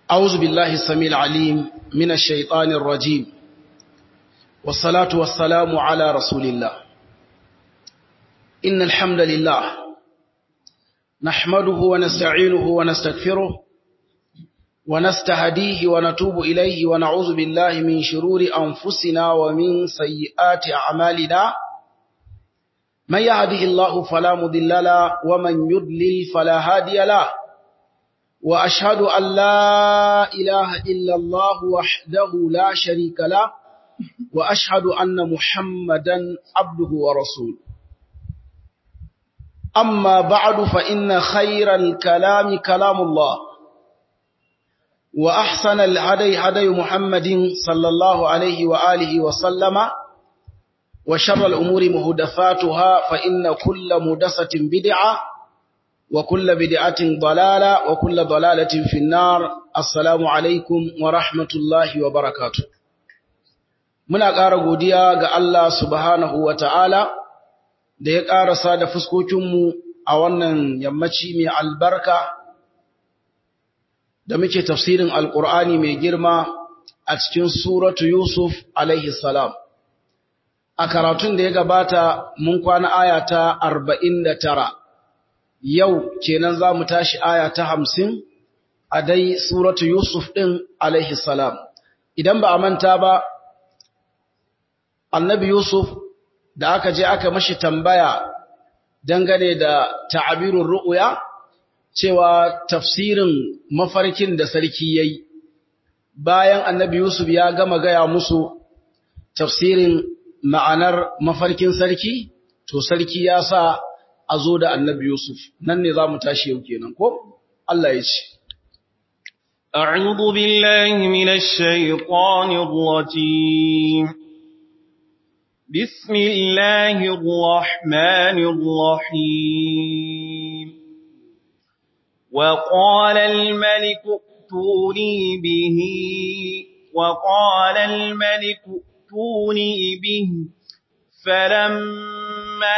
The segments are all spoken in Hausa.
أعوذ بالله السميع العليم من الشيطان الرجيم والصلاة والسلام على رسول الله إن الحمد لله نحمده ونستعينه ونستغفره ونستهديه ونتوب إليه ونعوذ بالله من شرور أنفسنا ومن سيئات أعمالنا من يهده الله فلا مضل له ومن يضلل فلا هادي له وأشهد أن لا إله إلا الله وحده لا شريك له وأشهد أن محمدا عبده ورسوله أما بعد فإن خير الكلام كلام الله وأحسن الهدي هدي محمد صلى الله عليه وآله وسلم وشر الأمور مهدفاتها فإن كل مدسة بدعة وكل بدعة ضلالة وكل ضلالة في النار السلام عليكم ورحمة الله وبركاته muna ƙara godiya ga Allah subhanahu wa ta'ala da ya ƙarasa da fuskokinmu a wannan yammaci mai albarka da muke tafsirin alƙur'ani mai girma a cikin suratu Yusuf alaihi salam. A karatun da ya gabata mun kwana aya ta arba'in da tara, yau kenan za mu tashi aya ta hamsin a dai suratu Yusuf ɗin alaihi salam. Idan ba a manta ba, annabi Yusuf da aka je aka mashi tambaya dangane da ta'abirun ru'uya cewa tafsirin mafarkin da sarki yayi bayan annabi Yusuf ya gama gaya musu tafsirin ma'anar mafarkin sarki to sarki ya sa a zo da annabi Yusuf nan ne za mu tashi yau kenan ko Allah ya ce أعوذ بالله من الشيطان الرجيم بسم الله الرحمن الرحيم وقال الملك ائتوني به وقال الملك ائتوني به فلما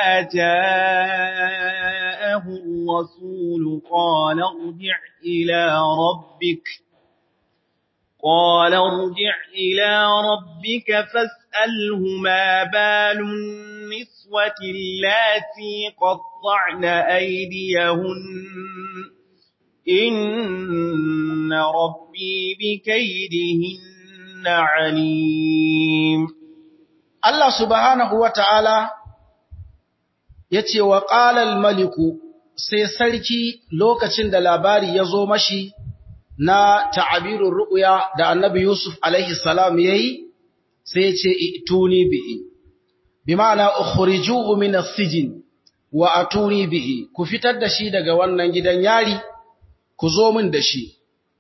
جاءه الرسول قال ارجع إلى ربك قال ارجع إلى ربك فاسأله ما بال النسوة اللاتي قطعن أيديهن إن ربي بكيدهن عليم Allah subhanahu wa ta'ala ya ce wa ƙalal maliku sai sarki lokacin da labari ya zo mashi na ta'abirin ru'uya da annabi Yusuf alaihi salam ya yi sai ya ce ituni bihi bi ma'ana ukhrijuhu min as-sijn wa atuni bihi ku fitar da shi daga wannan gidan yari ku zo min da shi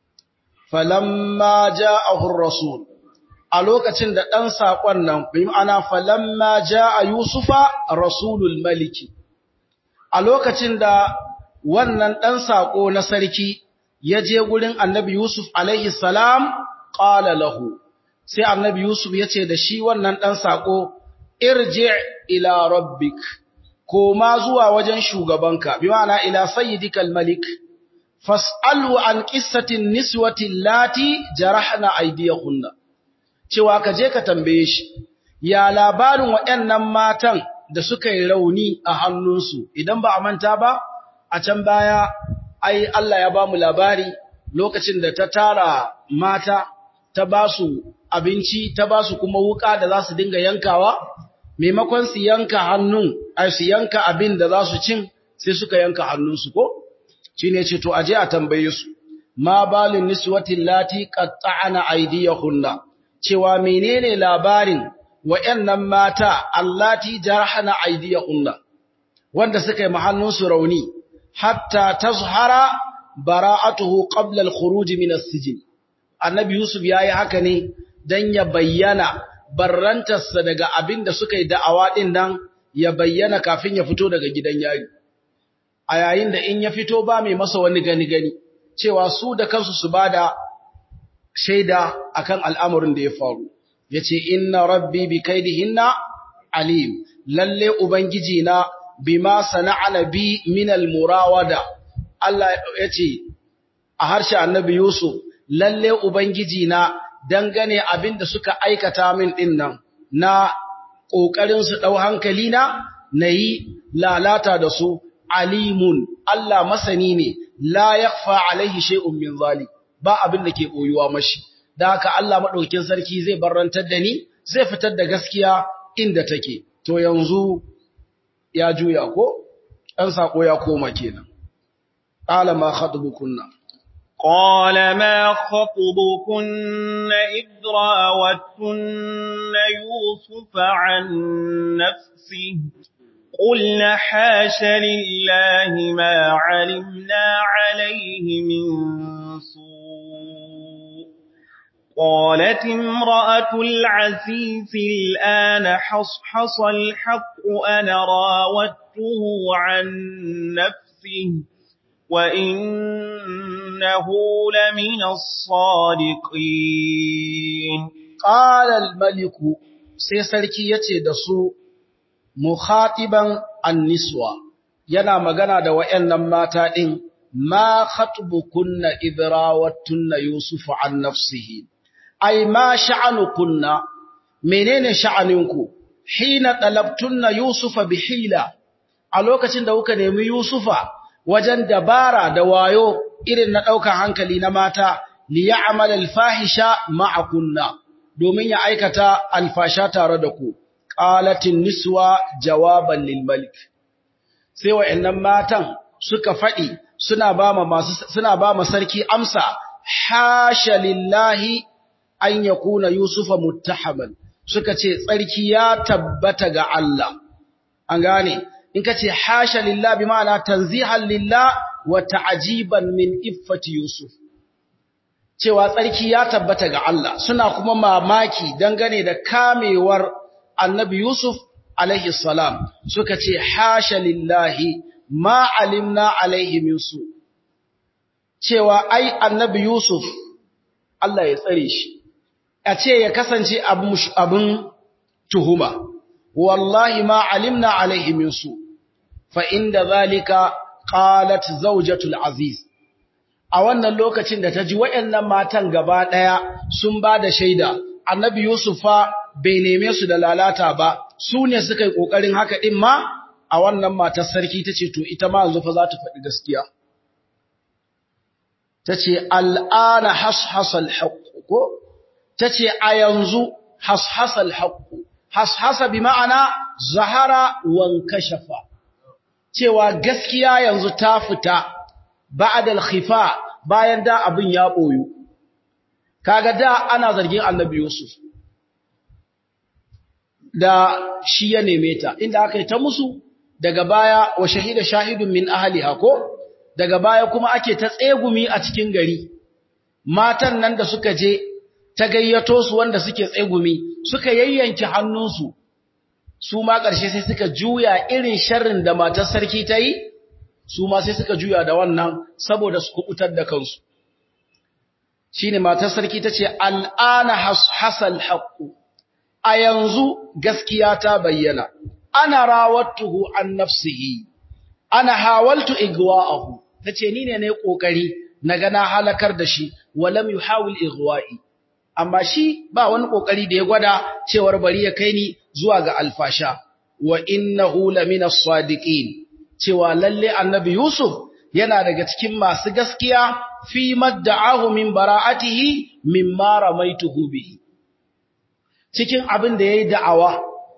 falamma ja'ahu ar-rasul a lokacin da ɗan saƙon nan, bi ma'ana falamma ja a Yusufa Rasulul Maliki, a lokacin da wannan ɗan saƙo na sarki ya je gurin annabi Yusuf alaihi salam ƙala lahu, sai annabi Yusuf ya ce da shi wannan ɗan saƙo, irje ila rabbik, koma zuwa wajen shugabanka, bi ma'ana ila sayyidikal malik, fas'alu an ƙissatin niswatin lati jarahna aidiyahunna. cewa ka je ka tambaye shi, ya labarin waɗannan matan da suka yi rauni a hannunsu, idan ba a manta ba, a can baya, ai Allah ya ba mu labari lokacin da ta tara mata, ta ba su abinci, ta ba su kuma wuka da za su dinga yankawa, maimakon su yanka hannun, ai su yanka abin da za su cin, sai suka yanka hannunsu ko? Shi ne ce, to, aje a tambaye su, ma balin niswatin lati ƙatta'ana aidiyahunna. cewa menene labarin wayannan mata allati jarhana aydiyahunna wanda suka yi mahannunsu rauni hatta tazhara bara'atuhu qabla al-khuruj min as-sijn annabi yusuf yayi haka ne dan ya bayyana barrantarsa daga abinda suka yi da'awa din nan ya bayyana kafin ya fito daga gidan yari a yayin da in ya fito ba mai masa wani gani gani cewa su da kansu su bada shaida akan al'amarin da ya faru yace inna rabbi bi kaidihinna alim lalle ubangiji na bima sana'ana bi min al murawada Allah yace a harshe annabi Yusuf lalle ubangiji na dangane abin da suka aikata min din nan na kokarin su dau hankali na nayi lalata da su alimun Allah masani ne la yakhfa alaihi shay'un min zalik ba abin da ke boyuwa mashi da haka Allah madaukakin sarki zai barrantar da ni zai fitar da gaskiya inda take to yanzu ya juya ko dan sako ya koma kenan qala ma khatubukunna قال ما خطبكن إذ راوتن يوسف عن نفسه قلنا حاش لله ما علمنا عليه من سوء قالت امرأة العزيز الآن حصحص الحق أنا راودته عن نفسه وإنه لمن الصادقين قال الملك سيسركي يتي دسو mukhatiban anniswa yana magana da wayannan mata din ma khatbukunna idrawattunna yusufa an nafsihi ay ma sha'anukunna menene sha'aninku hina talabtunna yusufa bihila a lokacin da kuka nemi yusufa wajen dabara da wayo irin na daukar hankali na mata li ya'mal al-fahisha ma'akunna domin ya aikata alfasha tare da ku qalatin niswa jawaban lil malik sai wayannan matan suka fadi suna ba ma masu suna ba ma sarki amsa hasha lillahi an yakuna yusufa muttahaman suka ce tsarki ya tabbata ga Allah an gane in ka ce hasha lillahi bi ma'ana tanzihan lillah wa ta'jiban min iffati yusuf cewa tsarki ya tabbata ga Allah suna kuma mamaki dangane da kamewar annabi Yusuf alaihi salam suka ce hasha lillahi ma alimna alaihi min su cewa ai annabi Yusuf Allah ya tsare shi a ce ya kasance abin tuhuma wallahi ma alimna alaihi min su fa inda zalika qalat zawjatul aziz a wannan lokacin da ta ji waɗannan matan gaba ɗaya sun ba da shaida annabi Yusuf fa bai neme su da lalata ba su ne suka yi ƙoƙarin haka ɗin ma a wannan matar sarki ta ce to ita ma yanzu fa za ta faɗi gaskiya ta ce al'ana hashasal haƙƙo ko ta ce a yanzu hashasal haƙƙo hashasa bi ma'ana zahara wanka shafa cewa gaskiya yanzu ta fita ba'dal khifa bayan da abin ya boyu kaga da ana zargin annabi Yusuf da shi ya neme ta inda aka yi ta musu daga baya wa shahida shahidun min ahliha ko daga baya kuma ake ta tsegumi a cikin gari matan nan da suka je ta gayyato su wanda suke tsegumi suka yayyanke hannunsu su ma ƙarshe sai suka juya irin sharrin da matar sarki ta yi su ma sai suka juya da wannan saboda su kubutar da kansu shine matar sarki tace al'ana hasal haqqu a yanzu gaskiya ta bayyana ana rawattuhu an nafsihi ana hawaltu igwa'ahu tace ni ne nayi kokari naga na halakar da shi walam yuhawil igwa'i amma shi ba wani kokari da ya gwada cewar bari ya kai ni zuwa ga alfasha wa innahu lamina sadiqin cewa lalle annabi Yusuf yana daga cikin masu gaskiya fi madda'ahu min bara'atihi mimma ramaituhu bihi cikin abin da yayi da'awa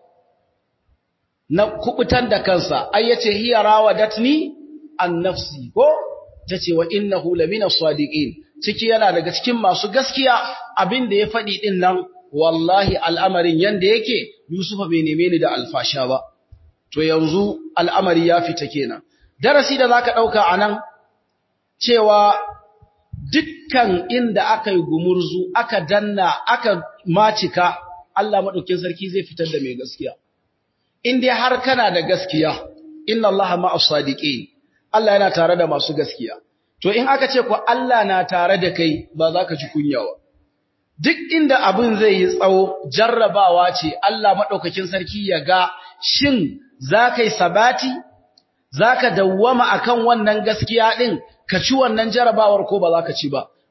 na kubutan da kansa ai yace hiya rawadatni an nafsi ko tace wa innahu lamina sadiqin ciki yana daga cikin masu gaskiya abin da ya faɗi din nan wallahi al'amarin yanda yake Yusufa bai neme ni da alfasha ba to yanzu al'amari ya fita kenan darasi da zaka dauka anan cewa dukkan inda aka yi gumurzu aka danna aka macika Allah madaukin sarki zai fitar da mai gaskiya in dai har kana da gaskiya inna Allah ma'as sadiqin Allah yana tare da masu gaskiya to in aka ce ku Allah na tare da kai ba za ka ji kunyawa duk inda abin zai yi tsawo jarrabawa ce Allah madaukakin sarki ya ga shin za ka yi sabati za ka dawwama akan wannan gaskiya din ka ci wannan jarrabawar ko ba za ka ci ba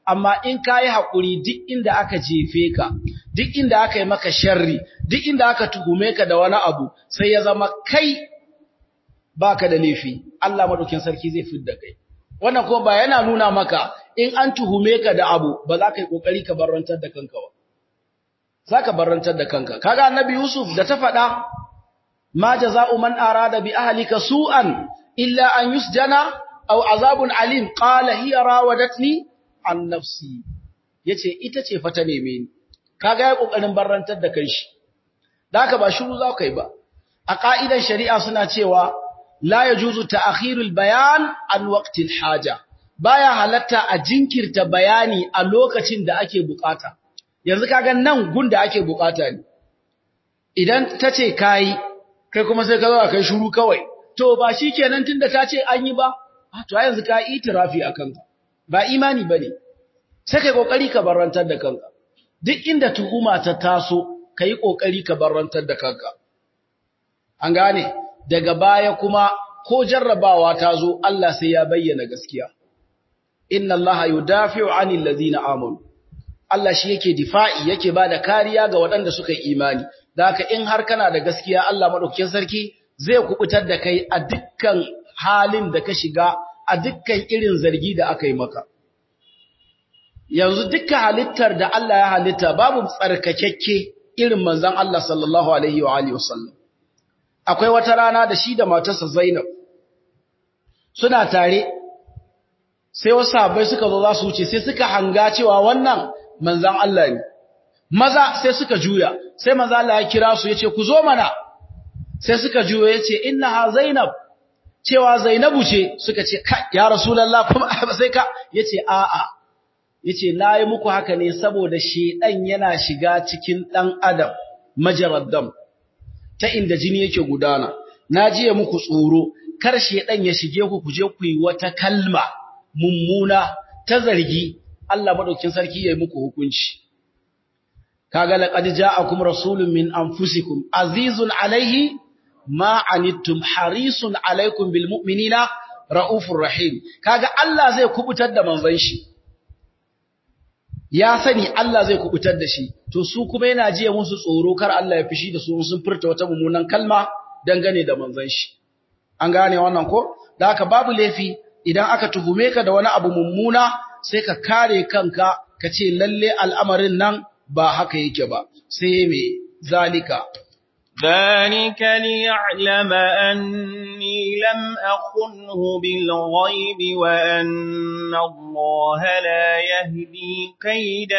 amma in ka yi haƙuri duk inda aka jefe ka duk inda aka yi maka sharri duk inda aka tuhume ka da wani abu sai ya zama kai baka da laifi Allah madaukin sarki zai fidda kai wannan kuma ba yana nuna maka in an tuhume ka da abu ba za ka yi kokari ka barrantar da kanka ba za ka barrantar da kanka kaga annabi yusuf da ta faɗa ma jaza'u man arada bi ahlika su'an illa an yusjana aw azabun alim qala hiya rawadatni an nafsi yace ita ce fa ta neme ni kaga ya kokarin barrantar da kanshi da haka ba shiru za ka yi ba a ka'idan shari'a suna cewa la yajuzu ta'khirul bayan an waqtil haja baya halatta a jinkirta bayani a lokacin da ake bukata yanzu kaga nan gunda ake bukata ne idan tace kai kai kuma sai ka zo kai shiru kawai to ba shikenan tunda ta ce an yi ba to yanzu ka itirafi akan ka ba imani bane sai kai kokari ka barantar da kanka duk inda tuhuma ta taso kai kokari ka barantar da kanka an gane daga baya kuma ko jarrabawa ta zo Allah sai ya bayyana gaskiya inna allaha yudafi'u 'anil ladina amanu Allah shi yake difa'i yake bada kariya ga waɗanda suka yi imani da haka in har kana da gaskiya Allah madaukakin sarki zai kubutar da kai a dukkan halin da ka shiga a dukkan irin zargi da aka yi maka yanzu dukkan halittar da Allah ya halitta babu tsarkakekke irin manzon Allah sallallahu alaihi wa alihi wasallam akwai wata rana da shi da matarsa Zainab suna tare sai wasu sahabbai suka zo za su wuce sai suka hanga cewa wannan manzan Allah ne maza sai suka juya sai manzo Allah ya kira su yace ku zo mana sai suka juya yace innaha zainab cewa zainabu ce suka ce kai ya rasulullah kuma sai ka yace a'a yace nayi muku haka ne saboda shedan yana shiga cikin dan adam majaraddam ta inda jini yake gudana najiye muku tsoro kar shedan ya shige ku kuje ku yi wata kalma mummuna ta zargi Allah madaukin sarki yayi muku hukunci kaga laqad ja'akum rasulun min anfusikum azizun alayhi ma anittum harisun alaykum bil mu'minina raufur rahim kaga Allah zai kubutar da manzon shi ya sani Allah zai kubutar da shi to su kuma yana jiya musu tsoro kar Allah ya fishi da su sun furta wata mummunan kalma dangane da manzon shi an gane wannan ko da haka babu laifi idan aka tuhume ka da wani abu mummuna sai ka kare kanka ka ce lalle al'amarin nan ba haka yake ba sai me zalika ذلك ليعلم أني لم أخنه بالغيب وأن الله لا يهدي كيد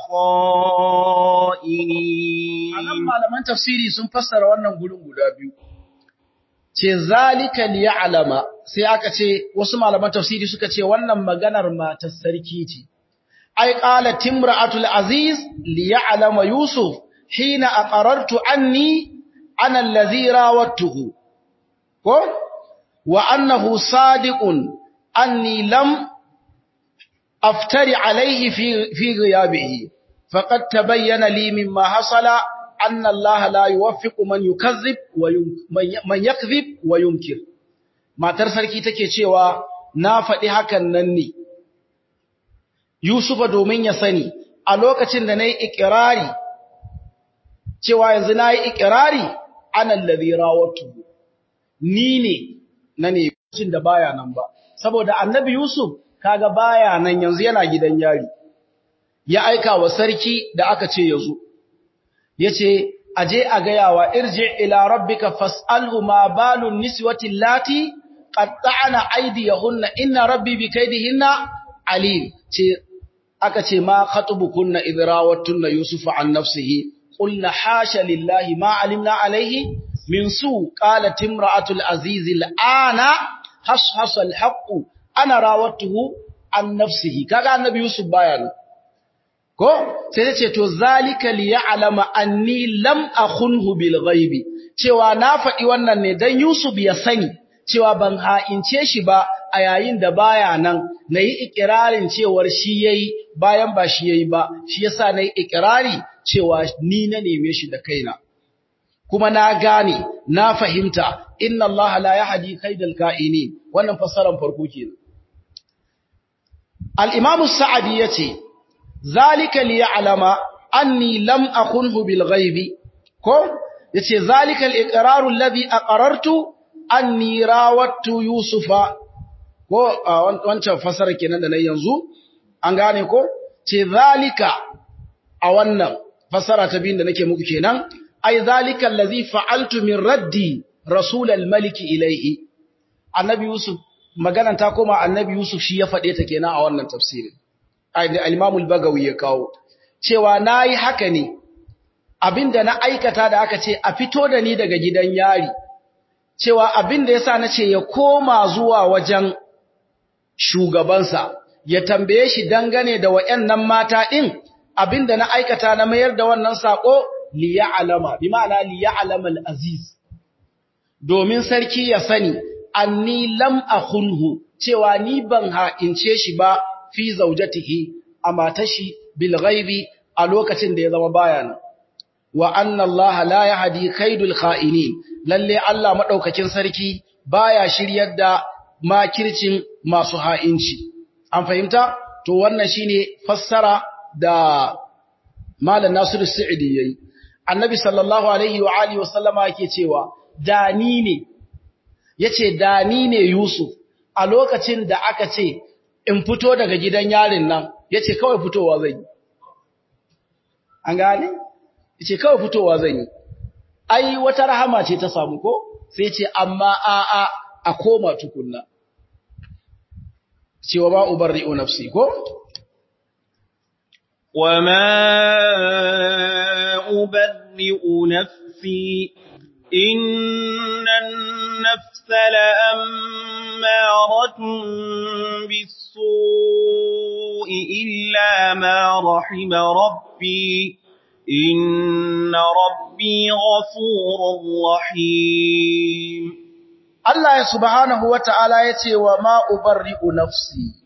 الخائنين anan malaman tafsiri sun fassara wannan gurin guda biyu ce zalika liya'lama sai aka ce wasu malaman tafsiri suka ce wannan maganar matar sarki ce ai qala timra'atul aziz liya'lama yusuf hina aqarartu anni ana allazi rawattuhu ko wa annahu sadiqun anni lam aftari alayhi fi fi ghiyabihi faqad tabayyana li mimma hasala anna allaha la yuwaffiqu man yukazzib wa man yakzib wa yunkir matar sarki take cewa na faɗi hakan nan ne Yusufa domin ya sani a lokacin da nayi ikrari cewa yanzu nayi ikrari ana allazi rawatu ni ne na ne cin da baya nan ba saboda annabi Yusuf kaga baya nan yanzu yana gidan yari ya aika wa sarki da aka ce yazo yace aje a gayawa irji ila rabbika fas'alhu ma balun niswati allati qatta'na aydiyahunna inna rabbi bikaydihinna alim ce aka ce ma khatubukunna idrawattunna yusufa an nafsihi qulna hasha lillahi ma alimna alayhi min su qalat imra'atul aziz al'ana hashasa alhaq ana rawatuhu an nafsihi kaga annabi yusuf bayan ko sai ta ce to zalika li ya'lama anni lam akhunhu bil ghaibi cewa na faɗi wannan ne dan Yusuf ya sani cewa ban ha'ince shi ba a yayin da baya nan nayi ikirarin cewar shi yayi bayan ba shi yayi ba shi yasa nayi ikirari cewa ni na neme shi da kaina kuma na gane na fahimta inna Allah la yahdi kaidal ka'inin wannan fassarar farko kenan al-imam as-sa'di yace zalika li ya'lama anni lam akunhu bil ghaibi ko yace zalika al-iqraru alladhi aqarartu anni rawattu yusufa ko wancan fasara kenan da nan yanzu an gane ko ce zalika a wannan fasara ta biyun da nake muku kenan ai zalika allazi fa'altu min raddi rasul al-malik ilayhi annabi yusuf maganan ta koma annabi yusuf shi ya fade ta kenan a wannan tafsirin ai da al-imam al-bagawi ya kawo cewa nayi haka ne abinda na aikata da aka ce a fito da ni daga gidan yari cewa abinda yasa nace ya koma zuwa wajen shugabansa ya tambaye shi dangane da wayannan mata din abinda na aikata na mayar da wannan sako li ya'lama bi ma'ana li ya'lama al-aziz domin sarki ya sani anni lam akhunhu cewa ni ban ha'ince shi ba fi zaujatihi a matashi bil ghaibi a lokacin da ya zama bayan wa anna Allah la yahdi kaidul kha'inin lalle Allah madaukakin sarki baya shiryar da makircin masu ha'inci an fahimta to wannan shine fassara da Malam Nasiru Sa'idi yayi Annabi sallallahu alaihi wa alihi wa sallama yake cewa dani ne yace dani ne Yusuf a lokacin da aka ce in fito daga gidan yarin nan yace kawai fitowa zan yi an gane yace kawai fitowa zan yi ai wata rahama ce ta samu ko sai ce amma a a a koma tukunna cewa ba ubarri'u nafsi ko وما أبرئ نفسي إن النفس لأمارة بالسوء إلا ما رحم ربي إن ربي غفور رحيم Allah subhanahu wa ta'ala ya ce wa ma ubarri'u nafsi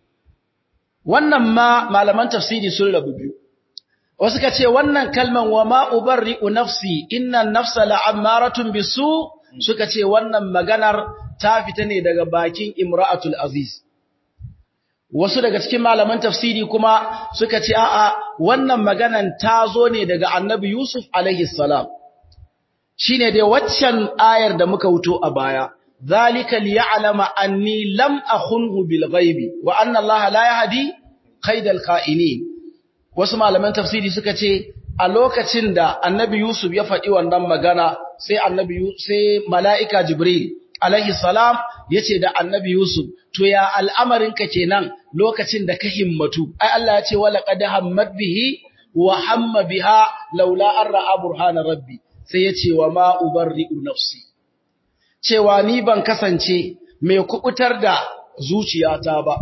wannan ma malaman tafsiri sun rabu biyu wasu ka ce wannan kalman wa ma ubarri'u nafsi innan nafsa la'ammaratun bisu suka ce wannan maganar ta fita ne daga bakin imra'atul aziz wasu daga cikin malaman tafsiri kuma suka ce a'a wannan maganan ta zo ne daga annabi yusuf alaihi salam shine dai waccan ayar da muka wuto a baya zalika liya'lama anni lam akhunhu bil ghaibi wa anna allaha la yahdi kaidal kha'inin wasu malaman tafsiri suka ce a lokacin da annabi yusuf ya faɗi wannan magana sai annabi sai mala'ika jibril alaihi salam yace da annabi yusuf to ya al'amarin ka kenan lokacin da ka himmatu ai Allah ya ce wala qad hammat bihi wa hamma biha laula an ra'a burhana rabbi sai ya ce wa ma ubarri'u nafsi cewa ni ban kasance mai kubutar da zuciyata ba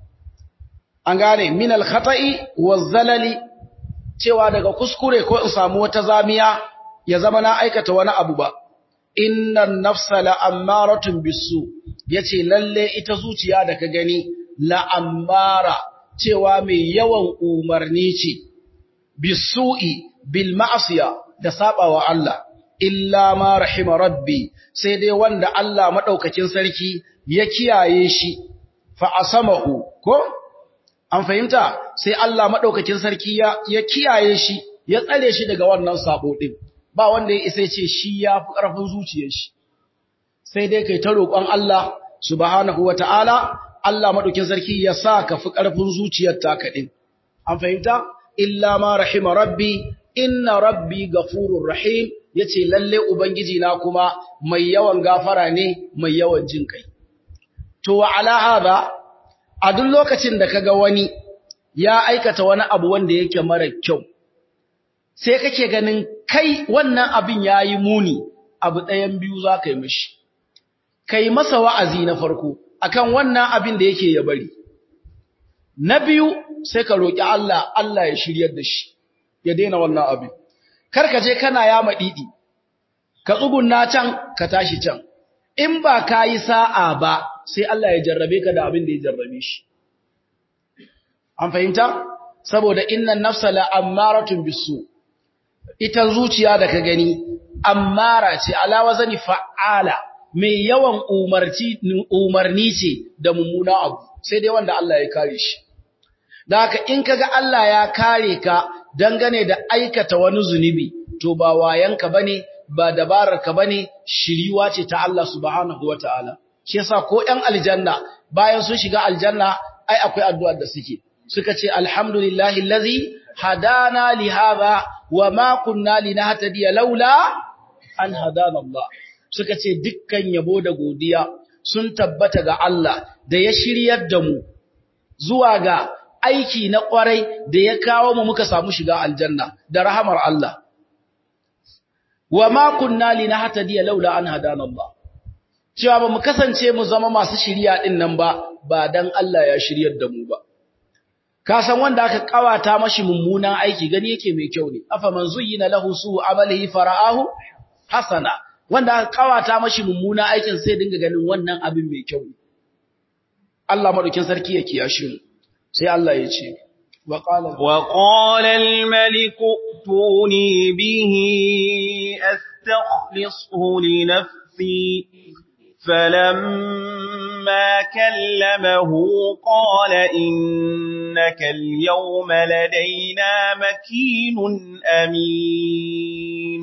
an gane min al-khata'i waz-zalali cewa daga kuskure ko in samu wata zamiya ya zama na aikata wani abu ba innan nafsa la'ammaratun bisu yace lalle ita zuciya da ka gani la'ammara cewa mai yawan umarni ce bisu'i bil ma'asiya da sabawa Allah illa ma rahima rabbi sai dai wanda Allah madaukakin sarki ya kiyaye shi fa asamahu ko an fahimta sai Allah madaukakin sarki ya ya kiyaye shi ya tsare shi daga wannan sabo din ba wanda ya isa ce shi ya fi karfin zuciyar shi sai dai kai ta roƙon Allah subhanahu wataala Allah madaukakin sarki ya sa ka fi karfin zuciyar taka din an fahimta illa ma rahima rabbi inna rabbi gafurur rahim yace lalle ubangiji na kuma mai yawan gafara ne mai yawan jin kai to wa ala hada a duk lokacin da kaga wani ya aikata wani abu wanda yake mara kyau sai kake ganin kai wannan abin yayi muni abu ɗayan biyu za ka yi mishi kai masa wa'azi na farko akan wannan abin da yake ya bari na biyu sai ka roƙi Allah Allah ya shiryar da shi ya daina wannan abin kar ka je kana yama didi ka tsugunna can ka tashi can in ba ka yi sa'a ba sai Allah ya jarrabe ka da abin da ya jarrabe shi an fahimta saboda innan nafsa la ammaratun bisu ita zuciya da ka gani ammara ce ala wazani fa'ala mai yawan umarci umarni ce da mummuna abu sai dai wanda Allah ya kare shi da haka in kaga Allah ya kare ka dangane da aikata wani zunubi to ba wayanka bane ba dabararka bane shiriwa ce ta Allah subhanahu wataala shi yasa ko ɗan aljanna bayan sun shiga aljanna ai akwai addu'ar da suke suka ce alhamdulillahi allazi hadana li hadha wa ma kunna linahtadiya laula an hadana Allah suka ce dukkan yabo da godiya sun tabbata ga Allah da ya shiryar da mu zuwa ga aiki na kwarai da ya kawo mu muka samu shiga aljanna da rahamar Allah wa ma kunna linahtadiya laula an hadana Allah cewa ba mu kasance mu zama masu shiriya din nan ba ba dan Allah ya shiryar da mu ba ka san wanda aka kawata mashi mummunan aiki gani yake mai kyau ne afa man zuyyina lahu su amalihi fara'ahu hasana wanda aka kawata mashi mummunan aikin sai dinga ganin wannan abin mai kyau ne Allah madaukin sarki ya kiyashe mu sai Allah ya ce wa qala wa qala al malik tuni bihi astakhlisu li nafsi فلما كلمه قال إنك اليوم لدينا مكين أمين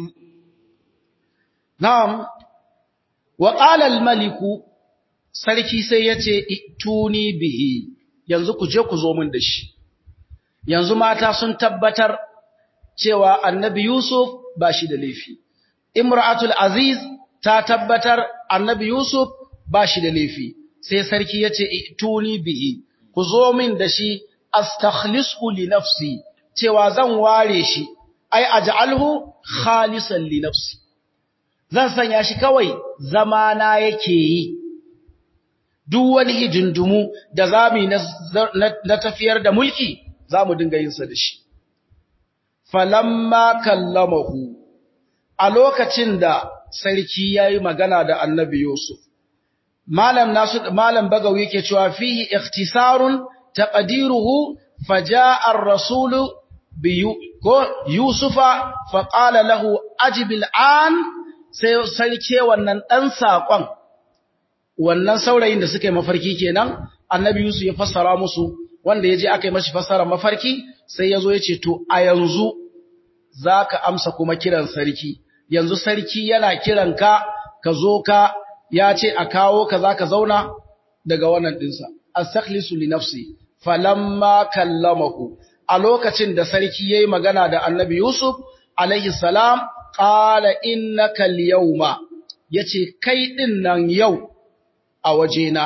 نعم وقال الملك sarki sai ya ce tuni bihi yanzu ku je ku zo min da shi yanzu mata sun tabbatar cewa annabi Yusuf ba shi da laifi imra'atul aziz ta tabbatar annabi Yusuf ba shi da laifi sai sarki ya ce tuni bihi ku zo min da shi astakhlisu li nafsi cewa zan ware shi ai aj'alhu khalisan li nafsi zan sanya shi kawai zamana yake yi duk wani hijindumu da zamu na tafiyar da mulki zamu dinga yin sa da shi falamma kallamahu a lokacin da sarki yayi magana da annabi Yusuf malam nasu malam bagawi yake cewa fihi ikhtisarun taqdiruhu fajaa ar-rasul bi ko yusufa faqala lahu ajib al-an sai sarki wannan dan sakon wannan saurayin da suka yi mafarki kenan annabi Yusuf ya fassara musu wanda yaje aka yi mashi fassara mafarki sai yazo yace to a yanzu zaka amsa kuma kiran sarki yanzu sarki yana kiranka ka zo ka ya ce a kawo ka za ka zauna daga wannan ɗinsa astakhlisu li nafsi falamma kallamahu a lokacin da sarki yayi magana da annabi yusuf alaihi salam qala innaka al-yawma yace kai din nan yau a wajena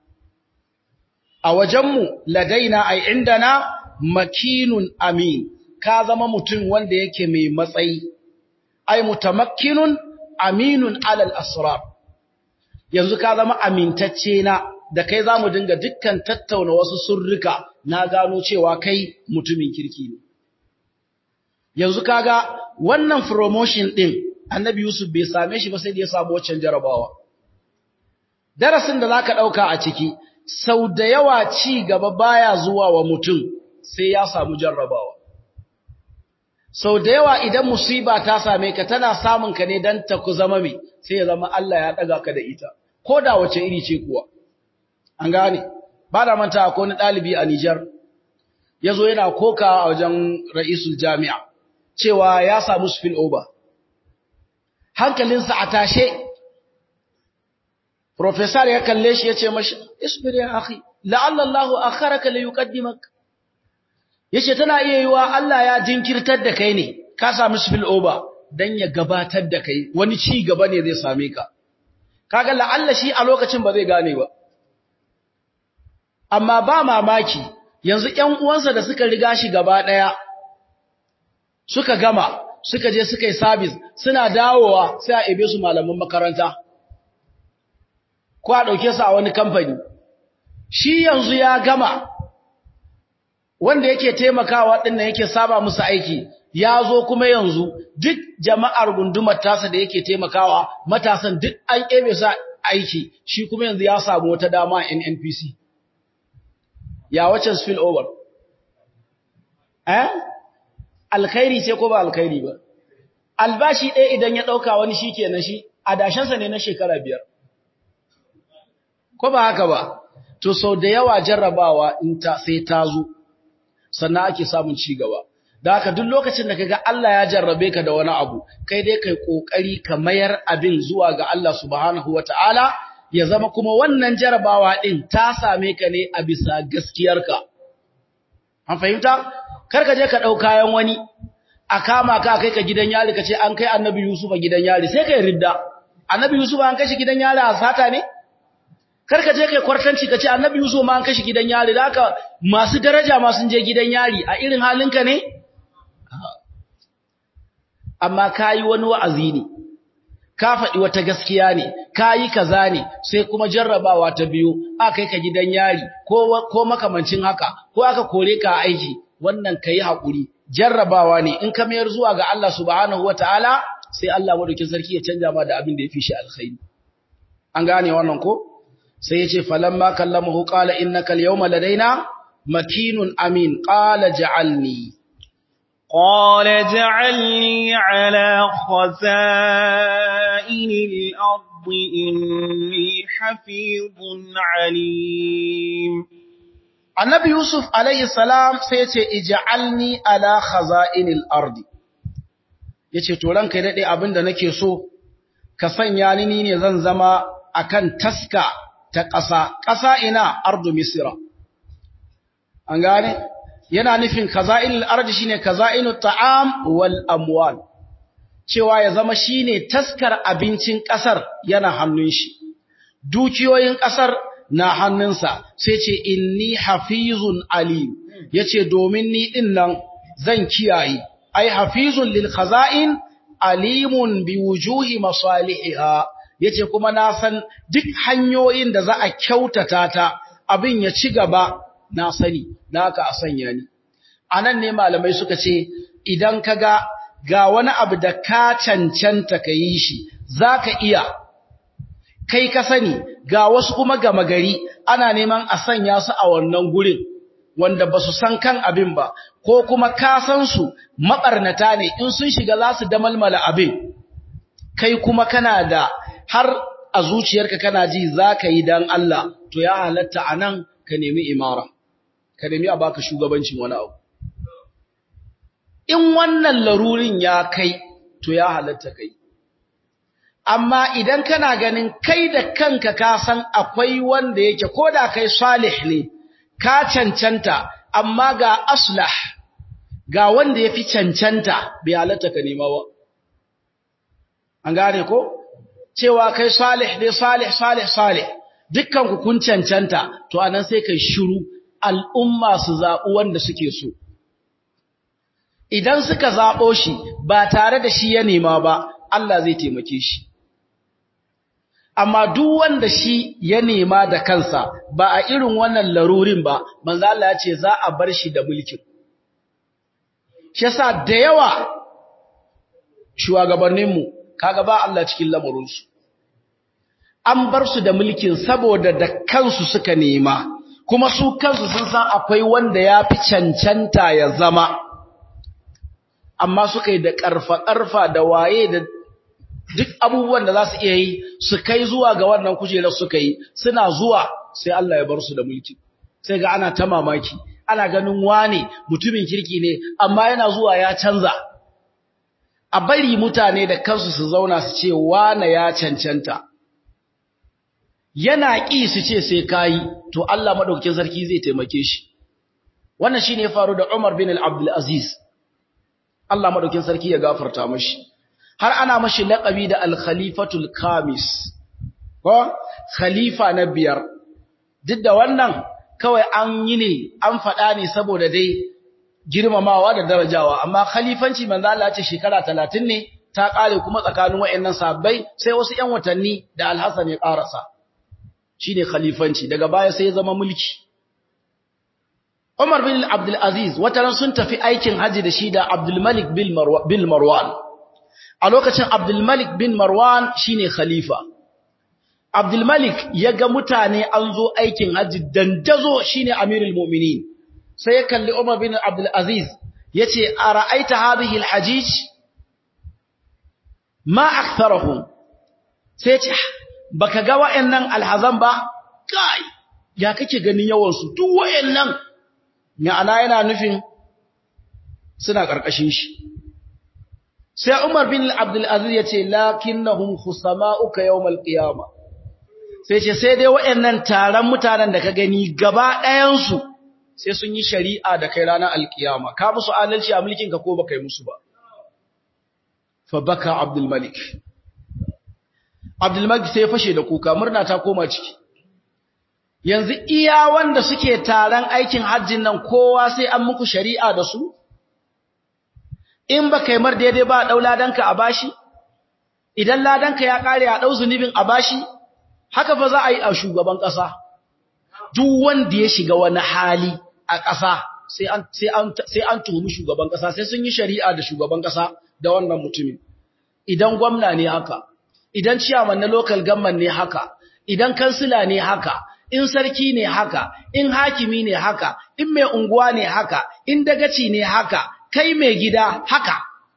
a wajenmu ladaina ai indana makinun amin ka zama mutum wanda yake mai matsayi ai mutamakkinun aminun alal asrar yanzu ka zama amintacce na da kai zamu dinga dukkan tattauna wasu surruka na gano cewa kai mutumin kirki ne yanzu kaga wannan promotion din annabi yusuf bai same shi ba sai da ya samu waccan jarabawa darasin da zaka dauka a ciki sau da yawa ci gaba baya zuwa wa mutum sai ya samu jarrabawa sau da yawa idan musiba ta same ka tana samun ka ne dan ta ku zama mai sai ya zama Allah ya daga ka da ita ko da wace iri ce kuwa an gane ba da manta akwai wani ɗalibi a Nijar ya zo yana koka a wajen ra'isul jami'a cewa ya samu spill over hankalinsa a tashe professor ya kalle shi ya ce mashi isbir ya akhi la'alla Allahu akharaka li yuqaddimak yace tana iya yiwa Allah ya jinkirtar da kai ne ka samu spill over dan ya gabatar da kai wani ci gaba ne zai same ka kaga la'alla shi a lokacin ba zai gane ba amma ba mamaki yanzu ƴan uwansa da suka riga shi gaba daya suka gama suka je suka yi service suna dawowa sai a ebe su malaman makaranta ko a dauke su a wani kamfani shi yanzu ya gama wanda yake taimakawa dinnan yake saba musu aiki ya zo kuma yanzu duk jama'ar gundumar tasa da yake taimakawa matasan duk an ebe sa aiki shi kuma yanzu ya samu wata dama a NNPC ya wacce spill over eh alkhairi ce ko ba alkhairi ba albashi ɗaya idan ya ɗauka wani shi kenan shi adashensa ne na shekara biyar ko ba haka ba to sau da yawa jarrabawa in ta sai ta zo sannan ake samun ci gaba da haka duk lokacin da kaga Allah ya jarrabe ka da wani abu kai dai kai kokari ka mayar abin zuwa ga Allah subhanahu wataala ya zama kuma wannan jarabawa din ta same ka ne a bisa gaskiyarka an fahimta kar ka je ka dau kayan wani a kama ka kai ka gidan yari ka ce an kai annabi Yusuf a gidan yari sai kai ridda annabi Yusuf an kai shi gidan yari a sata ne kar ka je kai kwartanci ka ce annabi Yusuf ma an kai shi gidan yari da haka masu daraja ma sun je gidan yari a irin halinka ne amma kayi wani wa'azi ne ka faɗi wata gaskiya ne kayi kaza ne sai kuma jarrabawa ta biyu aka kai ka gidan yari ko ko makamancin haka ko aka kore ka aiki wannan kai hakuri jarrabawa ne in ka mayar zuwa ga Allah subhanahu wataala sai Allah madaukin sarki ya canja ma da abin da yafi shi alkhairi an gane wannan ko sai yace falamma kallamahu qala innaka alyawma ladaina makinun amin qala ja'alni قال جعلني على خزائن الأرض إني حفيظ عليم Annabi Yusuf alayhi salam sai yace ij'alni ala khaza'inil ardi yace to ranka dade abinda nake so ka sanya ni ne zan zama akan taska ta ƙasa ƙasa ina ardu misra an gane yana nufin kaza'inul ardi shine kaza'inut ta'am wal amwal cewa ya zama shine taskar abincin ƙasar yana hannun shi dukiyoyin ƙasar na hannunsa sai ce inni hafizun alim yace domin ni din nan zan kiyaye ai hafizun lil khaza'in alimun bi wujuhi masalihiha yace kuma na san duk hanyoyin da za a kyautata ta abin ya ci gaba na sani naka a sanya ni anan ne malamai suka ce idan kaga ga wani abu da ka cancanta ka yi shi zaka iya kai ka sani ga wasu kuma gama gari ana neman a sanya su a wannan gurin wanda ba su san kan abin ba ko kuma ka san su mabarnata ne in sun shiga za su damalmala abin kai kuma kana da har a zuciyarka kana ji za ka yi don Allah to ya halatta a nan ka nemi imara ka nemi a baka shugabancin wani abu in wannan larurin ya kai to ya halatta kai amma idan kana ganin kai da kanka ka san akwai wanda yake ko da kai salih ne ka cancanta amma ga aslah ga wanda yafi cancanta bai halatta ka nema ba an gane ko cewa kai salih ne salih salih salih dukkan ku kun cancanta to anan sai kai shiru al'umma su zaɓi wanda suke so idan suka zaɓo shi ba tare da shi ya nema ba Allah zai taimake shi amma duk wanda shi ya nema da kansa ba a irin wannan larurin ba manzo Allah ya ce za a bar shi da mulkin shi yasa da yawa shugabannin mu kaga ba Allah cikin lamarin su an bar su da mulkin saboda da kansu suka nema kuma su kansu sun san akwai wanda ya fi cancanta ya zama amma suka yi da ƙarfa-ƙarfa da waye da duk abubuwan da za su iya yi su kai zuwa ga wannan kujerar suka yi suna zuwa sai Allah ya bar su da mulki sai ga ana ta mamaki ana ganin wane mutumin kirki ne amma yana zuwa ya canza a bari mutane da kansu su zauna su ce wane ya cancanta yana ƙi su ce sai kayi to Allah madaukakin sarki zai taimake shi wannan shine ya faru da Umar bin Abdul Aziz Allah madaukakin sarki ya gafarta mashi har ana mashi laƙabi da al-khalifatul kamis ko khalifa na biyar duk da wannan kawai an yi ne an faɗa ne saboda dai girmamawa da darajawa amma khalifanci manzo Allah ce shekara 30 ne ta kare kuma tsakanin wayannan sabbai sai wasu ƴan watanni da Al-Hasan ya karasa shine khalifanci daga baya sai ya zama mulki Umar bin Abdul Aziz wataran sun tafi aikin haji da shi da Abdul Malik bin Marwan a lokacin Abdul Malik bin Marwan shine khalifa Abdul Malik ya ga mutane an zo aikin haji dandazo shine Amirul Mu'minin sai ya kalli Umar bin Abdul Aziz yace ara'aita hadhihi al-hajij ma aktharuhum sai ya ce baka ga wayannan alhazan ba kai ya kake ganin yawan su duk wayannan ma'ana yana nufin suna ƙarƙashin shi sai Umar bin Abdul Aziz ya ce lakinnahum khusama'uka yawmal qiyama sai ce sai dai waɗannan taron mutanen da ka gani gaba ɗayan su sai sun yi shari'a da kai ranar alkiyama ka musu adalci a mulkin ka ko baka yi musu ba fa baka Abdul Malik Abdul Malik sai ya fashe da kuka murna ta koma ciki yanzu iya wanda suke taron aikin hajjin nan kowa sai an muku shari'a da su in ba kai mar daidai ba a ɗau ladanka a bashi idan ladanka ya ƙare a ɗau zunubin a bashi haka fa za a yi a shugaban ƙasa duk wanda ya shiga wani hali a ƙasa sai an tuhumi shugaban ƙasa sai sun yi shari'a da shugaban ƙasa da wannan mutumin idan gwamna ne haka idan ciyaman na local government ne haka idan kansila ne haka in sarki ne haka in hakimi ne haka in mai unguwa ne haka in dagaci ne haka kai mai gida haka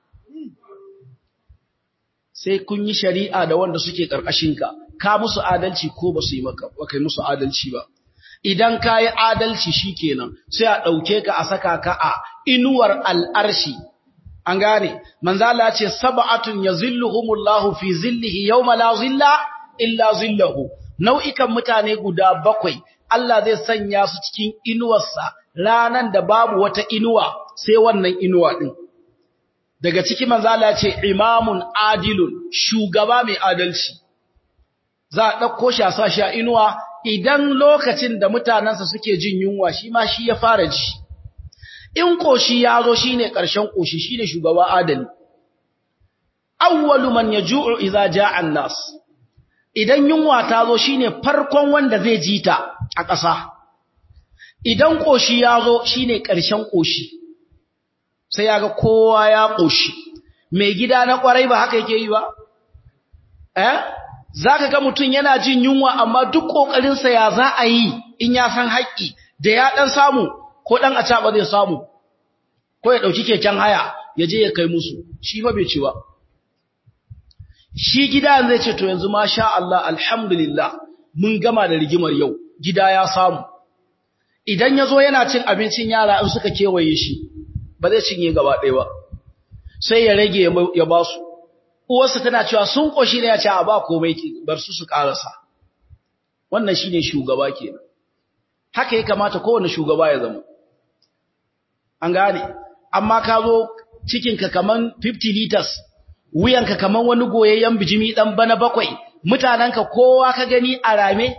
sai kun yi shari'a da wanda suke ƙarƙashinka ka musu adalci ko ba su yi maka ba kai musu adalci ba idan ka yi adalci shi kenan sai a ɗauke ka a saka ka a inuwar al'arshi an gane manzala ce saba'atun ya zilluhumullahu fi zillihi yau la zilla illa zillahu nau'ikan mutane guda bakwai Allah zai sanya su cikin inuwarsa ranan da babu wata inuwa sai wannan inuwa din daga ciki manzala ce imamun adilun shugaba mai adalci za a ɗauko shi a sa shi a inuwa idan lokacin da mutanensa suke jin yunwa shi ma shi ya fara ji in koshi ya zo shi ne ƙarshen koshi shi ne shugaba adali awwalu man yaju'u idza ja'a an-nas idan yunwa ta zo shi ne farkon wanda zai ji ta a ƙasa idan koshi ya zo shi ne ƙarshen koshi sai ya ga kowa ya koshi mai gida na ƙwarai ba haka yake yi ba eh za ka ga mutum yana jin yunwa amma duk ƙoƙarinsa ya za a yi in ya san haƙƙi da ya ɗan samu ko ɗan a caɓa zai samu ko ya ɗauki keken haya ya je ya kai musu shi fa bai ci ba shi gida zai ce to yanzu ma sha Allah alhamdulillah mun gama da rigimar yau gida ya samu idan ya zo yana cin abincin yara in suka kewaye shi ba zai cinye gaba ɗaya ba sai ya rage ya ba su uwarsa tana cewa sun koshi ne ya ce a ba komai bar su su karasa wannan shine shugaba kenan haka ya kamata kowane shugaba ya zama an gane amma ka zo cikinka kaman 50 liters wuyanka kaman wani goyayyen bijimi dan bana bakwai mutananka kowa ka gani a rame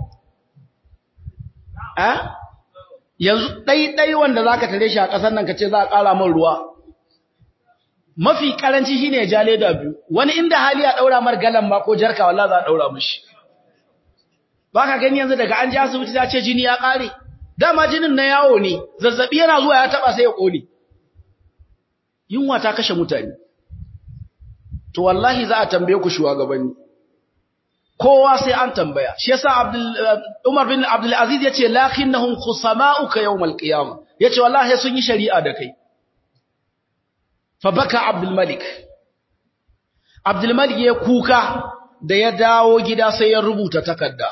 a yanzu dai dai wanda zaka tare shi a kasar nan kace za a kara min ruwa mafi karanci shine ya ja leda biyu wani inda hali ya daura mar galan ma ko jarka wallahi za a daura mishi baka gani yanzu daga an ji asibiti ta ce jini ya kare dama jinin na yawo ne zazzabi yana zuwa ya taba sai ya kone yunwa ta kashe mutane to wallahi za a tambaye ku shugabanni kowa sai an tambaya shi yasa Abdul Umar bin Abdul Aziz yace lakinnahum khusama'uka yawmal qiyamah yace wallahi sun yi shari'a da kai fabaka abdulmalik abdulmalik ya kuka da ya dawo gida sai ya rubuta takarda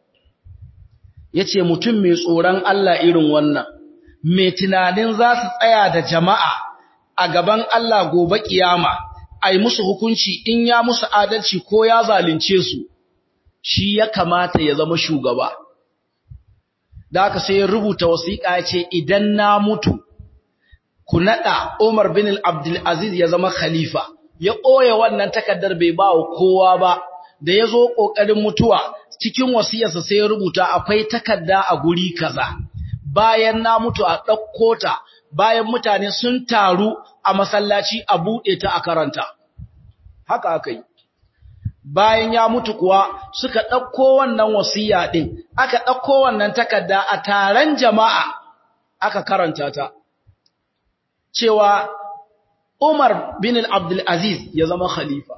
ya ce mutum mai tsoron Allah irin wannan mai tunanin za su tsaya da jama'a a gaban Allah gobe kiyama a yi musu hukunci in ya musu adalci ko ya zalunce su shi ya kamata ya zama shugaba da haka sai ya rubuta wasiƙa ya ce idan na mutu ku nada Umar bin Abdul Aziz ya zama khalifa ya koya wannan takaddar bai ba wa kowa ba da yazo kokarin mutuwa cikin wasiyarsa sai ya rubuta akwai takarda a guri kaza bayan na mutu a dauko ta bayan mutane sun taru a masallaci a bude ta a karanta haka akai bayan ya mutu kuwa suka dauko wannan wasiya din aka dauko wannan takarda a taron jama'a aka karanta ta cewa Umar bin Abdul Aziz ya zama khalifa.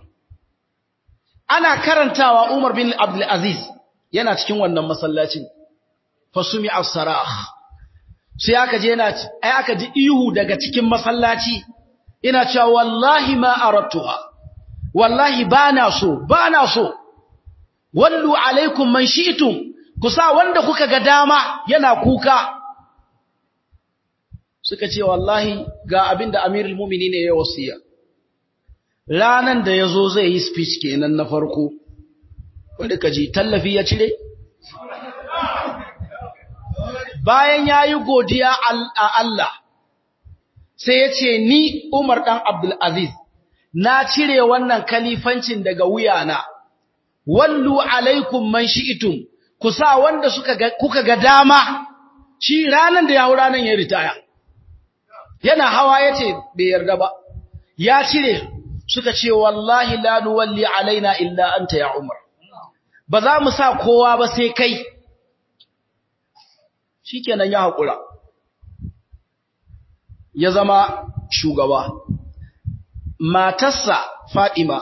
Ana karantawa Umar bin Abdul Aziz yana cikin wannan masallacin. Fasumi as-sarah. Sai aka je yana ai aka ji ihu daga cikin masallaci. Ina cewa wallahi ma aradtuha. Wallahi bana so, bana so. Wallu alaikum man shi'tum. Kusa wanda kuka ga dama yana kuka. suka ce wallahi ga abin da amirul mumini ne ya wasiya ranan da ya zo zai yi speech kenan na farko wadda ka ji tallafi ya cire bayan ya yi godiya a Allah sai ya ce ni Umar ɗan Abdulaziz na cire wannan kalifancin daga wuyana wallu alaikum man shi'itum ku sa wanda suka ga, kuka ga dama shi ranan da ya hau ranan ya ritaya yana hawa ya ce bai yarda ba ya cire suka ce wallahi la nuwalli alaina illa anta ya Umar ba za mu sa kowa ba sai kai shikenan ya haƙura ya zama shugaba matarsa Fatima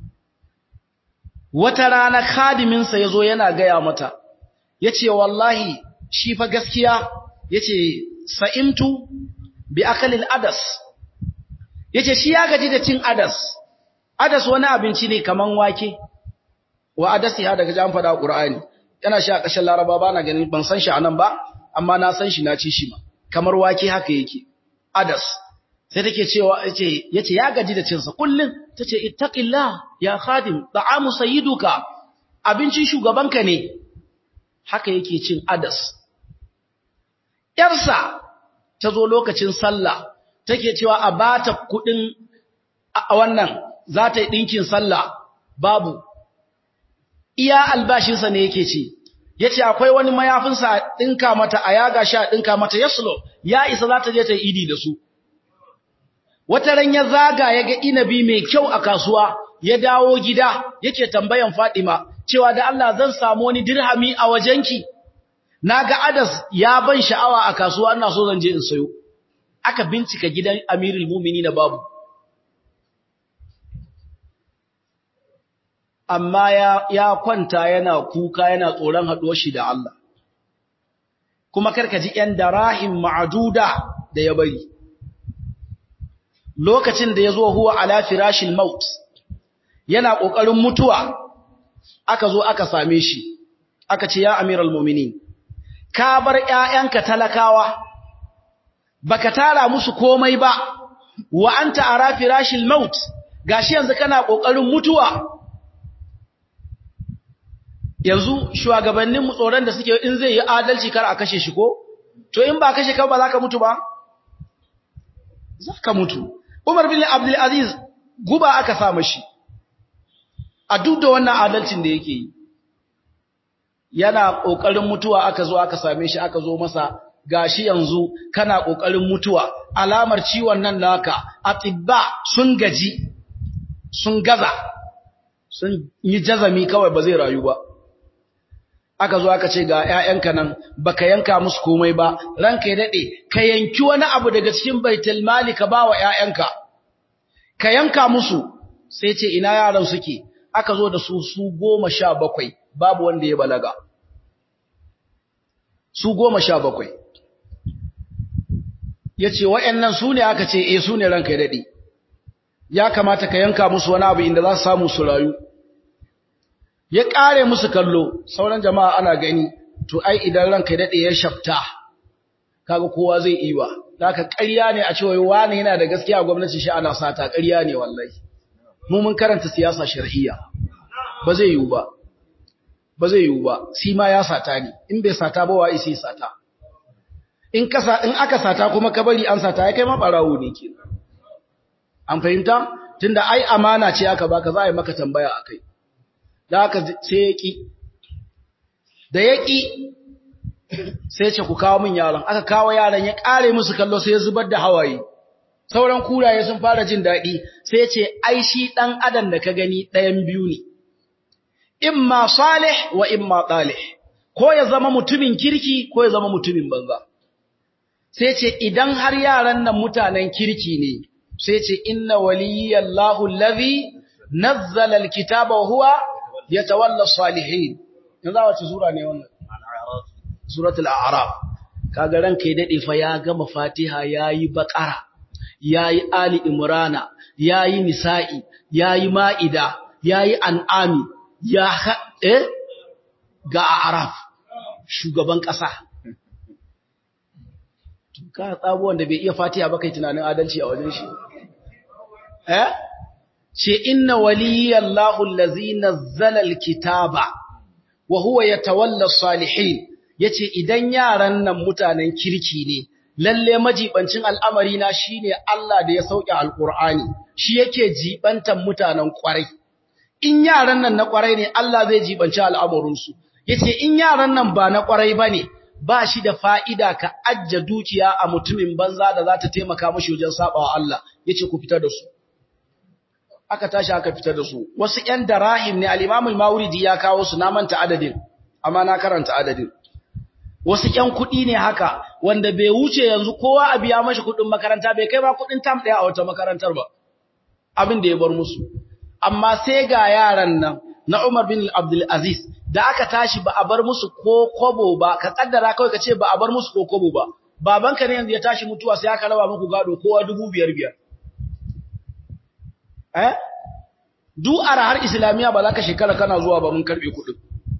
wata rana khadiminsa yazo yana gaya mata yace wallahi shi fa gaskiya yace sa'imtu bi akalil adas yace shi ya gaji da cin adas adas wani abinci ne kaman wake wa adasi ha daga jan fada qur'ani yana shi a kashin laraba ba na ganin ban san shi anan ba amma na san shi na ci shi ma kamar wake haka yake adas sai take cewa yace yace ya gaji da cin sa kullun tace ittaqillah ya khadim ta'amu sayyiduka abincin shugabanka ne haka yake cin adas yarsa tazo lokacin sallah take cewa a bata kudin a wannan za ta yi dinkin sallah babu iya albashinsa ne yake ci yace akwai wani mayafinsa a dinka mata a yaga shi a dinka mata yaslo ya isa za ta je ta idi da su wata ran ya zaga ya ga inabi mai kyau a kasuwa ya dawo gida yake tambayan Fadima cewa da Allah zan samu wani dirhami a wajenki naga Adas ya ban sha'awa a kasuwa ina so zan je in sayo aka bincika gidan Amirul Mu'minin babu amma ya, ya kwanta yana kuka yana tsoron haɗuwar shi da Allah. Kuma karka ji ‘yan darahim ma'aduda da ya bari. Lokacin da ya zo huwa ala firashin maut, yana ƙoƙarin mutuwa, aka zo aka same shi, aka ce ya amiral mominin, ka bar ‘ya'yanka talakawa, baka tara musu komai ba, wa an ta'ara firashin maut, gashi yanzu kana ƙoƙarin mutuwa, yanzu shugabannin mu tsoron da suke in zai yi adalci kar a kashe shi ko to in ba kashe ka ba za ka mutu ba za ka mutu Umar bin Abdul Aziz guba aka sa mashi a duk da wannan adalcin da yake yi yana kokarin mutuwa aka zo aka same shi aka zo masa gashi yanzu kana kokarin mutuwa alamar ciwon nan naka atibba sun gaji sun gaza sun yi jazami kawai ba zai rayu ba aka zo aka ce ga ƴaƴanka nan baka yanka musu komai ba ranka ya dade ka yanki wani abu daga cikin baitul mali ka bawa ƴaƴanka ka yanka musu sai ce ina yaran suke aka zo da su su 17 babu wanda ya balaga su 17 yace wayannan su ne aka ce eh su ne ranka ya dade ya kamata ka yanka musu wani abu inda za su samu su rayu ya ƙare musu kallo sauran jama'a ana gani to ai idan ranka daɗe ya shafta kaga kowa zai iwa haka ƙarya ne a cewa wani yana da gaskiya gwamnati shi ana sata ƙarya ne wallahi mu mun karanta siyasa shar'iyya ba zai yiwu ba ba zai yiwu ba shi ma ya sata ne in bai sata ba wa isi sata in kasa in aka sata kuma ka bari an sata ya kai ma barawo ne kenan an fahimta tunda ai amana ce aka baka za a yi maka tambaya akai da aka sai ya ƙi da ya ƙi sai ce ku kawo min yaron aka kawo yaron ya ƙare musu kallo sai ya zubar da hawaye sauran kuraye sun fara jin daɗi sai ce ai shi ɗan adam da ka gani ɗayan biyu ne imma salih wa imma talih ko ya zama mutumin kirki ko ya zama mutumin banza sai ce idan har yaran nan mutanen kirki ne sai ce inna waliyallahu allazi nazzala alkitaba wa huwa yatawalla salihin yanzu wace sura ne wannan suratul a'raf kaga ranka ya dade fa ya gama fatiha yayi baqara yayi ali imrana yayi nisa'i yayi maida yayi an'ami ya eh ga a'raf shugaban kasa ka tsabo wanda bai iya fatiha ba kai tunanin adalci a wajen shi eh ce inna waliyallahu allazi nazzala alkitaba wa huwa yatawalla salihin yace idan yaran nan mutanen kirki ne lalle majibancin al'amari na shine Allah da ya sauke alqur'ani shi yake jibantan mutanen kwarai in yaran nan na kwarai ne Allah zai jibanci al'amuran su yace in yaran nan ba na kwarai bane ba shi da fa'ida ka ajja dukiya a mutumin banza da za ta taimaka mashi wajen sabawa Allah yace ku fitar da su aka tashi aka fitar da su wasu ƴan darahim ne al-Imam al-Mawardi ya kawo su na manta adadin amma na karanta adadin wasu ƴan kuɗi ne haka wanda bai wuce yanzu kowa a biya mashi kuɗin makaranta bai kai ba kuɗin tam ɗaya a wata makarantar ba abin da ya bar musu amma sai ga yaran nan na Umar bin Abdul Aziz da aka tashi ba a bar musu ko kobo ba ka kaddara kawai ka ce ba a bar musu ko kobo ba babanka ne yanzu ya tashi mutuwa sai aka raba muku gado kowa dubu biyar biyar eh du har islamiya ba za ka shekara kana zuwa ba mun karbe kudin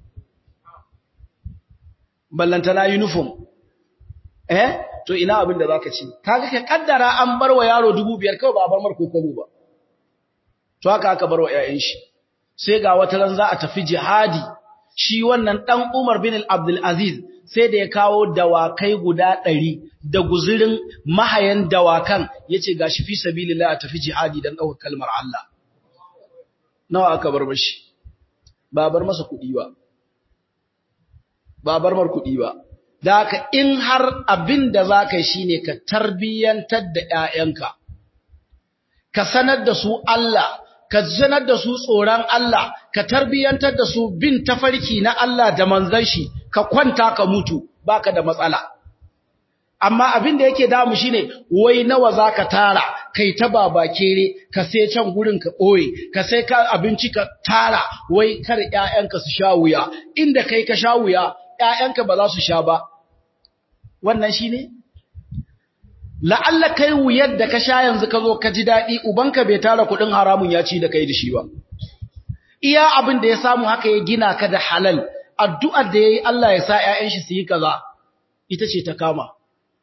ballantana uniform eh to ina abin da zaka ci kaga ka kaddara an bar wa yaro 2500 kawai ba a bar mar kokobo ba to haka aka bar wa ƴaƴan shi sai ga wata ran za a tafi jihadi shi wannan dan Umar bin Abdul Aziz sai da ya kawo dawakai guda ɗari da guzurin mahayan dawakan ya ce ga shi fi sabilillah a tafi jihadi don ɗaukar kalmar Allah. Nawa aka bar mashi? Ba bar masa kuɗi ba. Ba bar mar kuɗi ba. Da haka in har abin da za ka yi shi ne ka tarbiyyantar da ‘ya'yanka, ka sanar da su Allah, ka sanar da su tsoron Allah, ka tarbiyyantar da su bin tafarki na Allah da manzan shi, ka kwanta ka mutu baka da matsala amma abin da yake damu shine wai nawa zaka tara kai ta babakere ka sai can gurin ka boye ka sai ka abinci ka tara wai kar ƴaƴanka su sha wuya inda kai ka sha wuya ƴaƴanka ba za su sha ba wannan shine la'alla kai wuyar da ka sha yanzu ka zo ka ji dadi ubanka bai tara kudin haramun ya ci da kai da shi ba iya abin da ya samu haka ya gina ka da halal addu'ar da ya yi Allah ya sa ‘ya'yan shi su yi kaza, ita ce ta kama.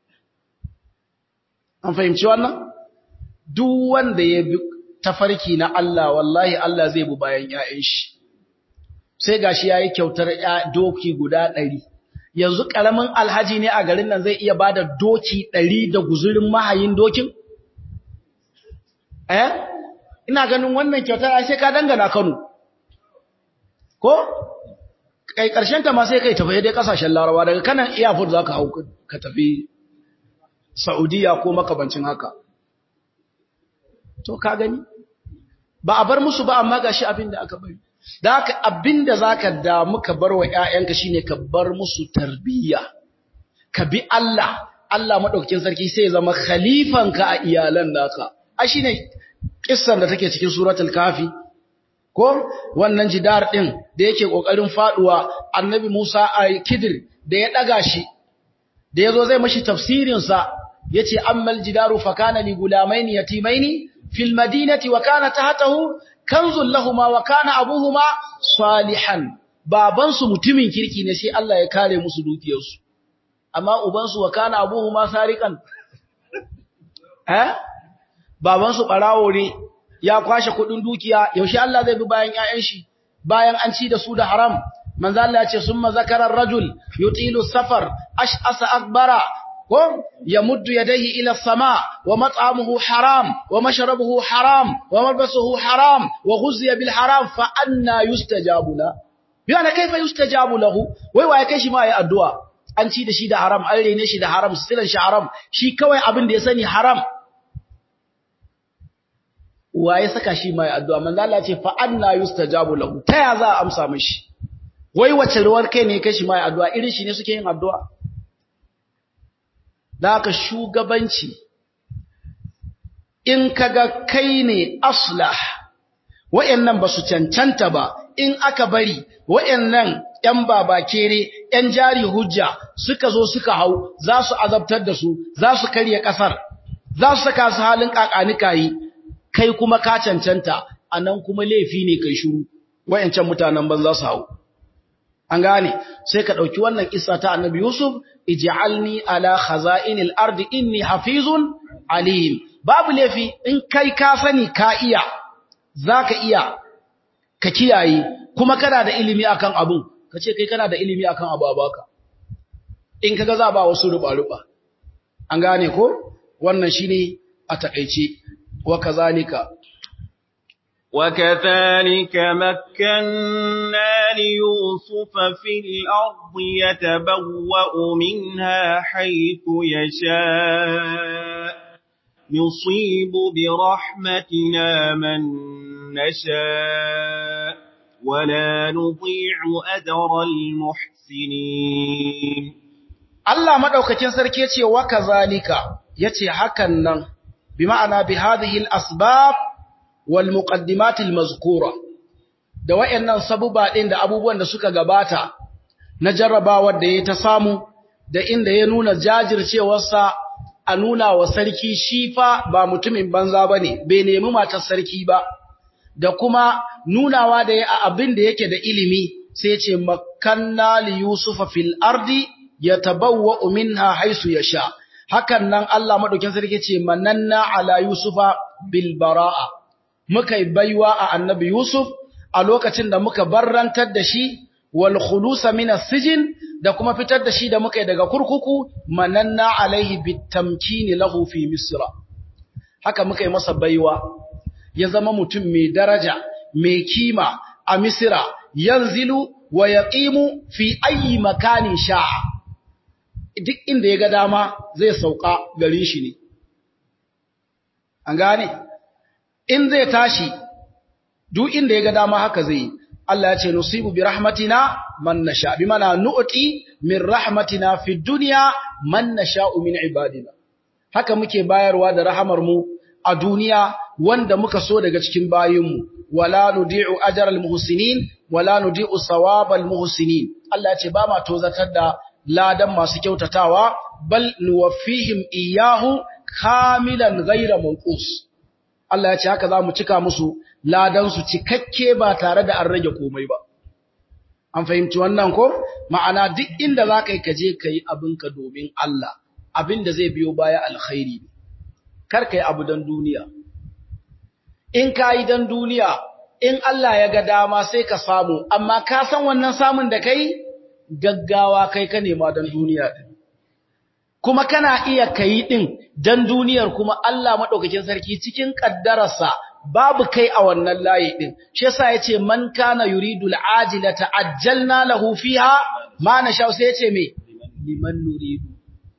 An fahimci wannan? Duk wanda ya bi tafarki na Allah, wallahi Allah zai bu bayan ‘ya'yan shi. Sai ga shi ya yi kyautar doki guda ɗari. Yanzu ƙaramin alhaji ne a garin nan zai iya ba da doki ɗari da guzurin mahayin dokin? Eh? Ina ganin wannan kyautar sai ka dangana Kano. Ko? kai karshen ta ma sai kai tafi dai kasashen Larabawa daga kanan airport zaka hau ka tafi Saudiya ko makabancin haka to ka gani ba a bar musu ba amma gashi abin da aka bari da haka abin da zaka da muka bar wa ƴaƴanka shine ka bar musu tarbiyya ka bi Allah Allah madaukakin sarki sai ya zama khalifanka a iyalan naka a shine kissan da take cikin suratul kafi ko wannan jidar din da yake kokarin faduwa annabi Musa a Kidir da ya daga shi da yazo zai mashi tafsirin sa yace ammal jidaru fa kana li gulamaini yatimaini fil madinati wa kana tahtahu kanzul lahumu wa kana abuhuma salihan baban su mutumin kirki ne sai Allah ya kare musu dukiyarsu amma uban su wa kana abuhuma sariqan eh baban su barawo ne ya kwashe kudin dukiya yaushe Allah zai bi bayan ƴaƴan shi bayan an ci da su da haram manzo Allah ya ce summa zakara rajul yutilu safar ash'asa akbara ko yamuddu yadayhi ila sama wa mat'amuhu haram wa mashrabuhu haram wa malbasuhu haram wa ghuziya bil haram fa anna yustajabu la yana kaifa yustajabu lahu wai waye kai shi ma yayi addu'a an ci da shi da haram an rene shi da haram silan shi haram shi kawai abin da ya sani haram wa ya saka shi mai addu'a manzo Allah ce fa anna yustajabu lahu ta ya za a amsa mishi wai wace ruwar kai ne kai shi mai addu'a irin shi ne suke yin addu'a da haka shugabanci in kaga kai ne aslah wayannan basu cancanta ba in aka bari wayannan ‘yan babakere, ‘yan jari hujja suka zo suka hau, za su azabtar da su, za su karya ƙasar, za su saka su halin ƙaƙanikayi, kai kuma ka cancanta a nan kuma laifi ne kai shuru wayancan mutanen ban za su hau an gane sai ka dauki wannan kissa ta annabi yusuf ij'alni ala khaza'inil ardi inni hafizun alim babu lafi in kai ka sani ka iya zaka iya ka kiyaye kuma kana da ilimi akan abun kace kai kana da ilimi akan abu baka in kaga za ba wasu ruba ruba an gane ko wannan shine a takeice wa kazalika وكذلك مكنا ليوسف في الأرض يتبوأ منها حيث يشاء نصيب برحمتنا من نشاء ولا نضيع أجر المحسنين Allah madaukakin sarki yace wa kazalika yace hakan nan bi ma'ana bi hadhihi al-asbab wal muqaddimat al-mazkura da wayannan sabuba din da abubuwan da suka gabata na jarrabawar da ya ta samu da inda ya nuna jajircewarsa a nuna wa sarki shi fa ba mutumin banza bane bai nemi matar sarki ba da kuma nunawa da ya abin da yake da ilimi sai ya ce makanna li yusufa fil ardi yatabawwa minha haisu yasha hakan nan Allah madaukin sarki ce mananna ala yusufa bil baraa muka baiwa a annabi yusuf a lokacin da muka barrantar da shi wal khulusa min as-sijn da kuma fitar da shi da muka daga kurkuku mananna alaihi bitamkini lahu fi misra haka muka yi masa baiwa ya zama mutum mai daraja mai kima a misra yanzilu wa yaqimu fi ayi makanin sha'a duk inda ya ga dama zai sauka garin shi ne. An gane? In zai tashi, duk inda ya ga dama haka zai yi, Allah ya ce, Nusibu bi rahmatina man nasha, bi mana nu'ti min rahmatina fi duniya man nasha'u min ibadina. Haka muke bayarwa da rahamar mu a duniya wanda muka so daga cikin bayinmu, wala nudi'u ajral muhsinin, wala nudi'u sawabal muhsinin. Allah ya ce, ba ma tozatar da ladan masu kyautatawa bal nuwaffihim iyahu kamilan ghayra manqus Allah ya ce haka zamu cika musu ladan su cikakke ba tare da an rage komai ba an fahimci wannan ko ma'ana duk inda zaka yi kaje kai abinka domin Allah abinda zai biyo baya alkhairi kar kai abu dan duniya in kai dan duniya in Allah ya ga dama sai ka samu amma ka san wannan samun da kai gaggawa kai ka nema don duniya din kuma kana iya kai din dan duniyar kuma Allah madaukakin sarki cikin kaddararsa babu kai a wannan layi din shi yasa yace man kana yuridul ajilata ajjalna lahu fiha ma nasha sai yace me liman nuridu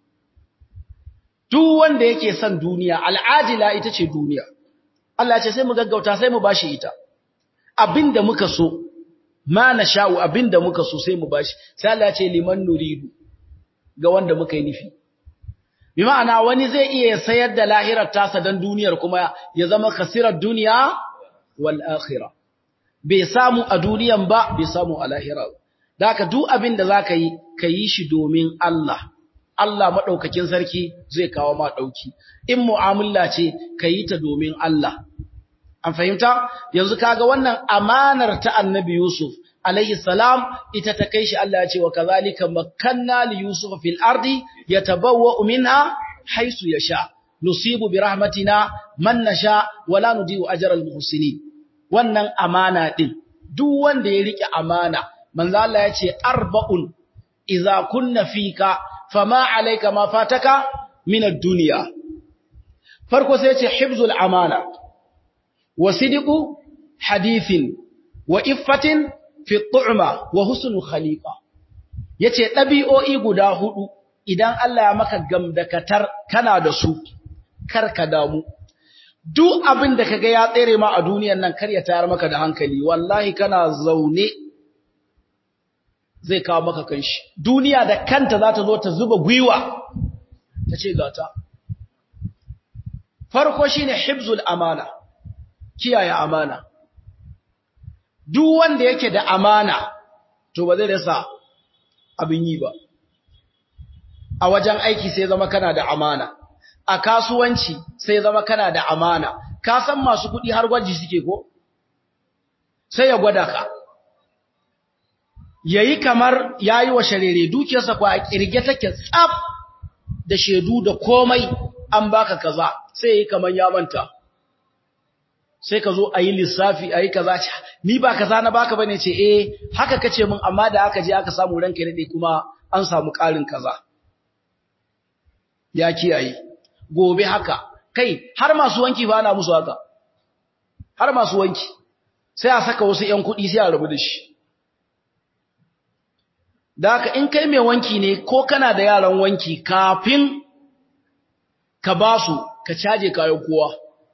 duk wanda yake son duniya al'ajila ita ce duniya Allah ya ce sai mu gaggauta sai mu bashi ita abinda muka so ma na sha'u abinda muka so sai mu bashi sai Allah ce liman nuridu ga wanda muka yi nufi bi ma'ana wani zai iya sayar da lahirar tasa dan duniyar kuma ya zama khasirar duniya wal akhirah bai samu a duniyan ba bai samu a lahira da haka duk abin da zaka yi ka yi shi domin Allah Allah madaukakin sarki zai kawo ma dauki in mu'amala ce ka yi ta domin Allah An fahimta? Yanzu kaga wannan amanar ta annabi Yusuf, alayhi salam, ita ta kai shi Allah ya ce wa kazalika makanna li Yusuf fil ardi yatabawwa minha haisu yasha. Nusibu bi rahmatina man nasha wala nudiu ajral muhsinin. Wannan amana din, duk wanda ya rike amana, manzo Allah ya ce arba'un idza kunna fika fama alayka ma fataka min ad-dunya. Farko sai ya ce hifzul amana. وصدق حديث وإفة في الطعمة وحسن خليقة yace ɗabi'o'i guda hudu idan Allah ya maka gamdakatar kana da su karka damu duk abin da kaga ya tsere ma a duniyar nan kar ya tayar maka da hankali wallahi kana zaune zai kawo maka kanshi duniya da kanta za ta zo ta zuba gwiwa ta ce gata farko shine hibzul amana kiyaye amana duk wanda yake da amana to ba zai rasa abin yi ba a wajen aiki sai zama kana da amana a kasuwanci sai zama kana da amana ka san masu kuɗi har gwaji suke ko sai ya gwada ka yayi kamar yayi wa sharere dukiyarsa ko a kirge take tsaf da shedu da komai an baka kaza sai yayi kamar ya manta sai ka zo a yi lissafi a yi kaza ce ni ba kaza na baka bane ce eh haka kace min amma da aka je aka samu ranka ne kuma an samu ƙarin kaza ya kiyaye gobe haka kai har masu wanki ba na musu haka har masu wanki sai a saka wasu ƴan kuɗi sai a rabu da shi da haka in kai mai wanki ne ko kana da yaran wanki kafin ka ba su ka caje kayan kowa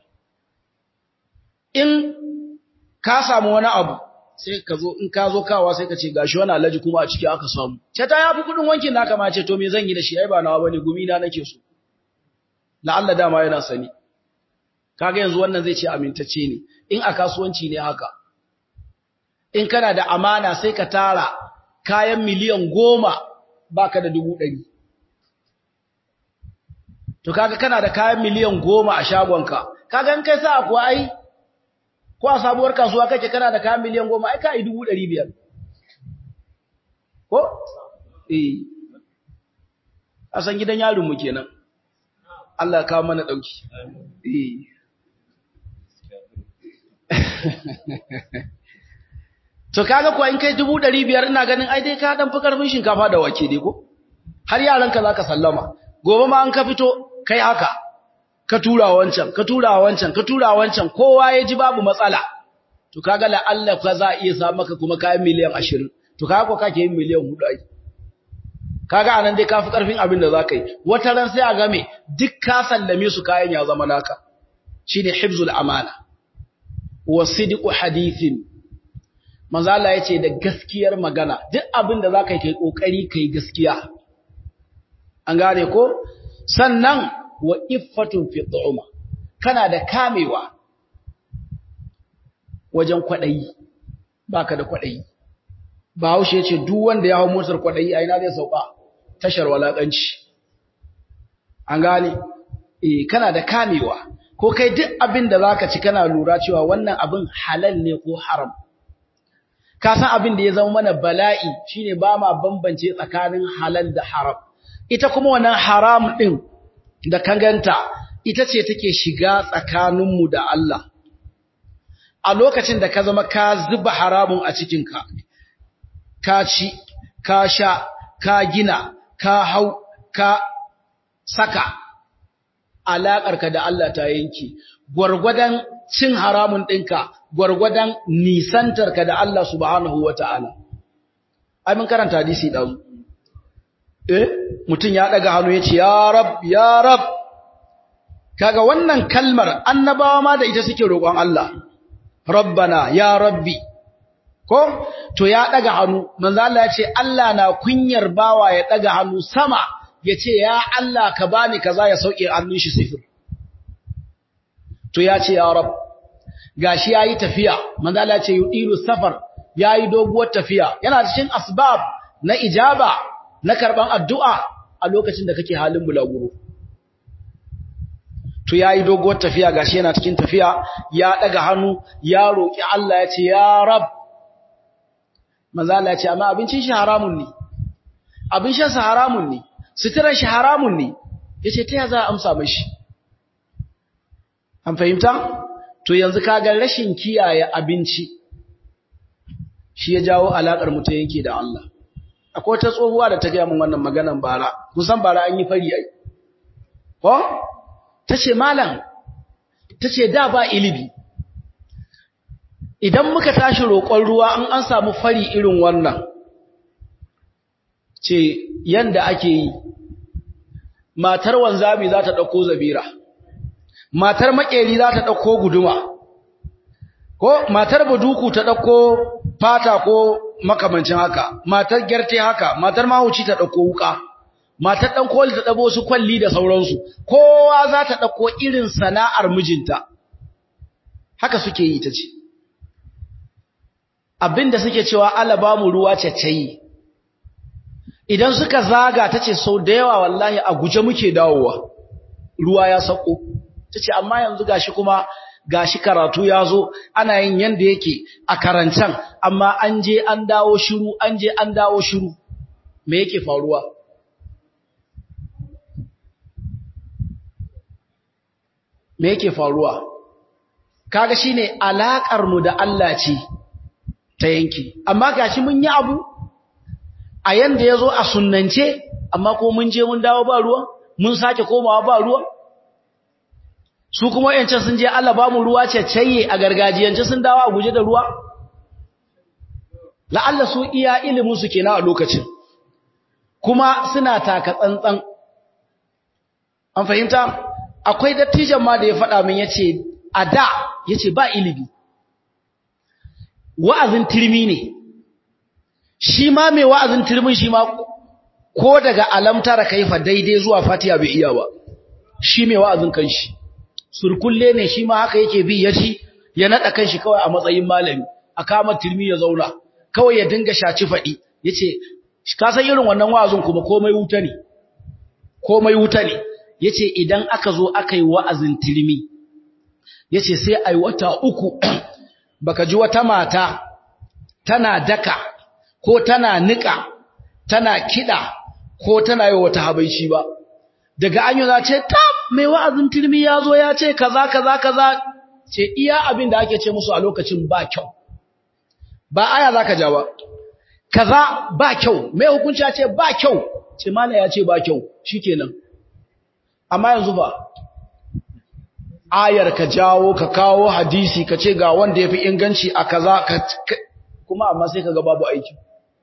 in ka samu wani abu sai ka zo in ka zo kawa sai ka ce gashi wani alaji kuma a ciki aka samu ce ta yafi kudin wankin naka ma ce to me zan yi da shi ai ba nawa bane gumi na nake so la'alla dama yana sani kaga yanzu wannan zai ce amintacce ne in a kasuwanci ne haka in kana da amana sai ka tara kayan miliyan goma baka da dubu ɗari to kaga kana da kayan miliyan goma a shagonka kaga in kai sa kuwa ai ko a sabuwar kasuwa kake kana da kayan miliyan goma ai ka yi dubu ɗari biyar ko? eh a san gidan yarinmu kenan Allah ya kawo mana ɗauki eh to kaga kuwa in kai dubu ɗari biyar ina ganin ai dai ka ɗan fi ƙarfin shinkafa da wake dai ko har yaranka za ka sallama gobe ma an ka fito kai haka ka tura wancan ka tura wancan ka tura wancan kowa ya ji babu matsala to kaga la Allah ka za iya sa maka kuma kayan miliyan 20 to kaga ko kake yin miliyan 4 ai kaga anan dai kafi karfin abin da zaka yi wata ran sai a game duk ka sallame su kayan ya zama naka shine hifzul amana wa sidqu hadithin manzo Allah yace da gaskiyar magana duk abin da zaka yi kai kokari kai gaskiya an gane ko sannan wa iffatun fi tu'ma kana da kamewa wajen kwadayi baka da kwadayi Bahaushe yace duk wanda ya hawo motar kwadayi a ina zai sauka tashar walakanci an gane eh kana da kamewa ko kai duk abin da zaka ci kana lura cewa wannan abin halal ne ko haram ka san abin da ya zama mana bala'i shine ba ma bambance tsakanin halal da haram ita kuma wannan haram din da kanganta ita ce take shiga tsakaninmu da Allah a lokacin da ka zama ka zuba haramun a cikinka ka ci ka sha ka gina ka hau ka saka alaƙarka da Allah ta yanki gwargwadon cin haramun ɗinka gwargwadon nisantarka da Allah subhanahu wa ta'ala ai mun karanta hadisi ɗazu eh mutum ya ɗaga hannu ya ce ya rab ya rab kaga wannan kalmar annabawa ma da ita suke roƙon Allah rabbana ya rabbi ko to ya ɗaga hannu manzo Allah ya ce Allah na kunyar bawa ya ɗaga hannu sama ya ce ya Allah ka bani kaza ya sauke hannun shi sifir to ya ce ya rab gashi yayi tafiya manzo Allah ya ce yudilu safar yayi doguwar tafiya yana cikin asbab na ijaba na karban addu'a a lokacin da kake halin bulaguro to yayi doguwar tafiya gashi yana cikin tafiya ya daga hannu ya roki Allah ya ce ya rab manzo Allah ya ce amma abincin shi haramun ne abin shan sa haramun ne suturar shi haramun ne yace ta ya za a amsa mishi an fahimta to yanzu kaga rashin kiyaye abinci shi ya jawo alakar mu ta yanke da Allah akwai ta tsohuwa da ta gaya min wannan maganan bara kusan bara an yi fari ai ko tace malam tace da ba ilimi idan muka tashi roƙon ruwa an an samu fari irin wannan ce yanda ake yi matar wanzami za ta ɗauko zabira matar makeri za ta ɗauko guduma ko matar baduku ta ɗauko fata ko makamancin haka matar gyarte haka matar mahauci ta ɗauko wuka matar ɗan koli ta ɗabo su kwalli da sauransu kowa za ta ɗauko irin sana'ar mijinta haka suke yi ta ce abinda suke cewa ala ba mu ruwa caccayi idan suka zaga ta ce sau da yawa wallahi a guje muke dawowa ruwa ya sauko ta ce amma yanzu gashi kuma gashi karatu ya zo ana yin yanda yake a karancan amma an je an dawo shiru an je an dawo shiru me yake faruwa me yake faruwa kaga shine alakar mu da Allah ce ta yanki amma gashi mun yi abu a yanda yazo a sunnance amma ko mun je mun dawo ba ruwa mun sake komawa ba ruwa su kuma wayancan sun je Allah ba mu ruwa ceceye a gargajiyance sun dawo a guje da ruwa la'alla su iya ilimin su kenan a lokacin kuma suna taka tsantsan an fahimta akwai dattijan ma da ya faɗa min yace a da yace ba ilimi wa'azin turmi ne shi ma mai wa'azin turmin shi ma ko daga alamtara kaifa daidai zuwa fatiha bai iya ba shi mai wa'azin kanshi surkulle ne shi ma haka yake bi ya ci ya nada kanshi kawai a matsayin malami a kama turmi ya zauna kawai ya dinga shaci faɗi yace ka san irin wannan wa'azin kuma komai wuta ne komai wuta ne yace idan aka zo aka yi wa'azin turmi yace sai ai wata uku baka ji wata mata tana daka ko tana nika tana kida ko tana yi wata habaici ba daga an yi za ce tab mai wa'azin turmi ya zo ya ce kaza kaza kaza ce iya abin da ake ce musu a lokacin ba kyau ba aya za ka ja ba kaza ba kyau mai hukunci ya ce ba kyau ce mana ya ce ba kyau shi kenan amma yanzu ba ayar ka jawo ka kawo hadisi ka ce ga wanda ya fi inganci a kaza kuma amma sai ka ga babu aiki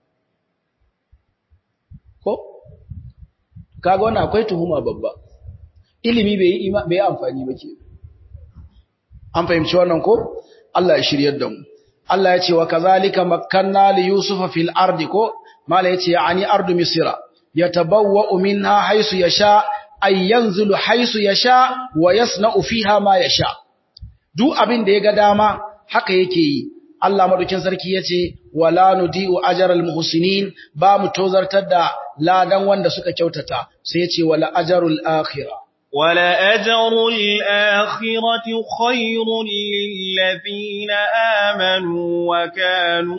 ko kaga wannan akwai tuhuma babba ilimi bai yi bai amfani ba ke an fahimci wannan ko Allah ya shiryar da mu Allah ya ce wa kazalika makkanna li yusufa fil ardi ko mala yace yani ardu misra yatabawwa minha haythu yasha ay yanzulu haythu yasha wa yasna'u fiha ma yasha duk abin da yaga dama haka yake yi Allah madaukin sarki yace wala nudiu ajral muhsinin ba mu tozartar da ladan wanda suka kyautata sai yace wala ajrul akhirah wala ajrul akhirati khairun lil ladina amanu wa kanu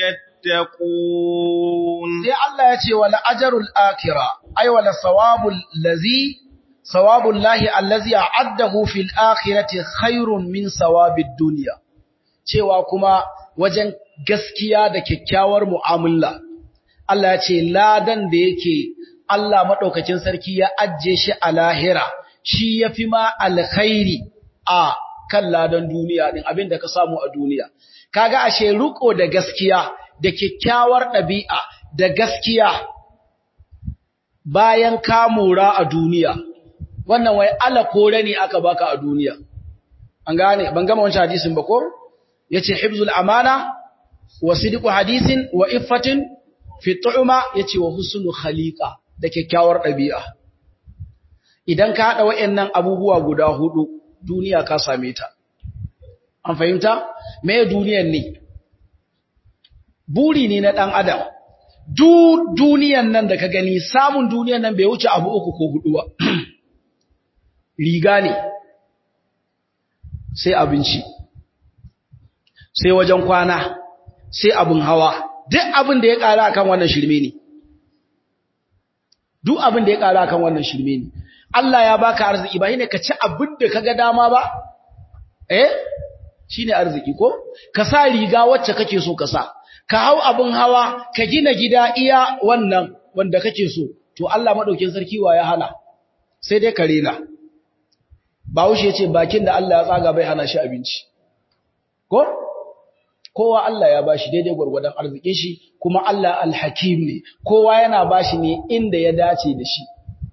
yattaqun sai Allah yace wala ajrul akhirah ay wala sawabul ladhi sawabul lahi allazi a'addahu fil akhirati khairun min sawabid dunya cewa kuma wajen gaskiya da kyakkyawar mu'amala Allah ya ce ladan da yake Allah madaukakin sarki ya ajje shi a lahira shi yafi ma alkhairi a kan ladan duniya din abinda ka samu a duniya kaga ashe ruko da gaskiya da kyakkyawar ɗabi'a da gaskiya bayan ka mora a duniya wannan wai ala kore ne aka baka a duniya an gane ban gama wancan hadisin ba ko yace hibzul amana wa sidqu hadisin wa iffatin fi tu'ma yace wa husnul khaliqa da kyakkyawar dabi'a idan ka hada wayannan abubuwa guda hudu duniya ka same ta an fahimta me duniyar ne buri ne na dan adam duk duniyan nan da ka gani samun duniyan nan bai wuce abu uku ko hudu ba riga ne sai abinci sai wajen kwana sai abin hawa duk abin da ya ƙara akan wannan shirme ne duk abin da ya ƙara akan wannan shirme ne Allah ya baka arziki ba shine ka ci abin da kaga dama ba eh shine arziki ko ka sa riga wacce kake so ka sa ka hau abin hawa ka gina gida iya wannan wanda kake so to Allah madaukin sarki wa ya hana sai dai ka rena Bahaushe ya ce bakin da Allah ya tsaga bai hana shi abinci ko kowa Allah ya bashi daidai gwargwadon arzikin shi kuma Allah alhakim ne kowa yana bashi ne inda ya dace da shi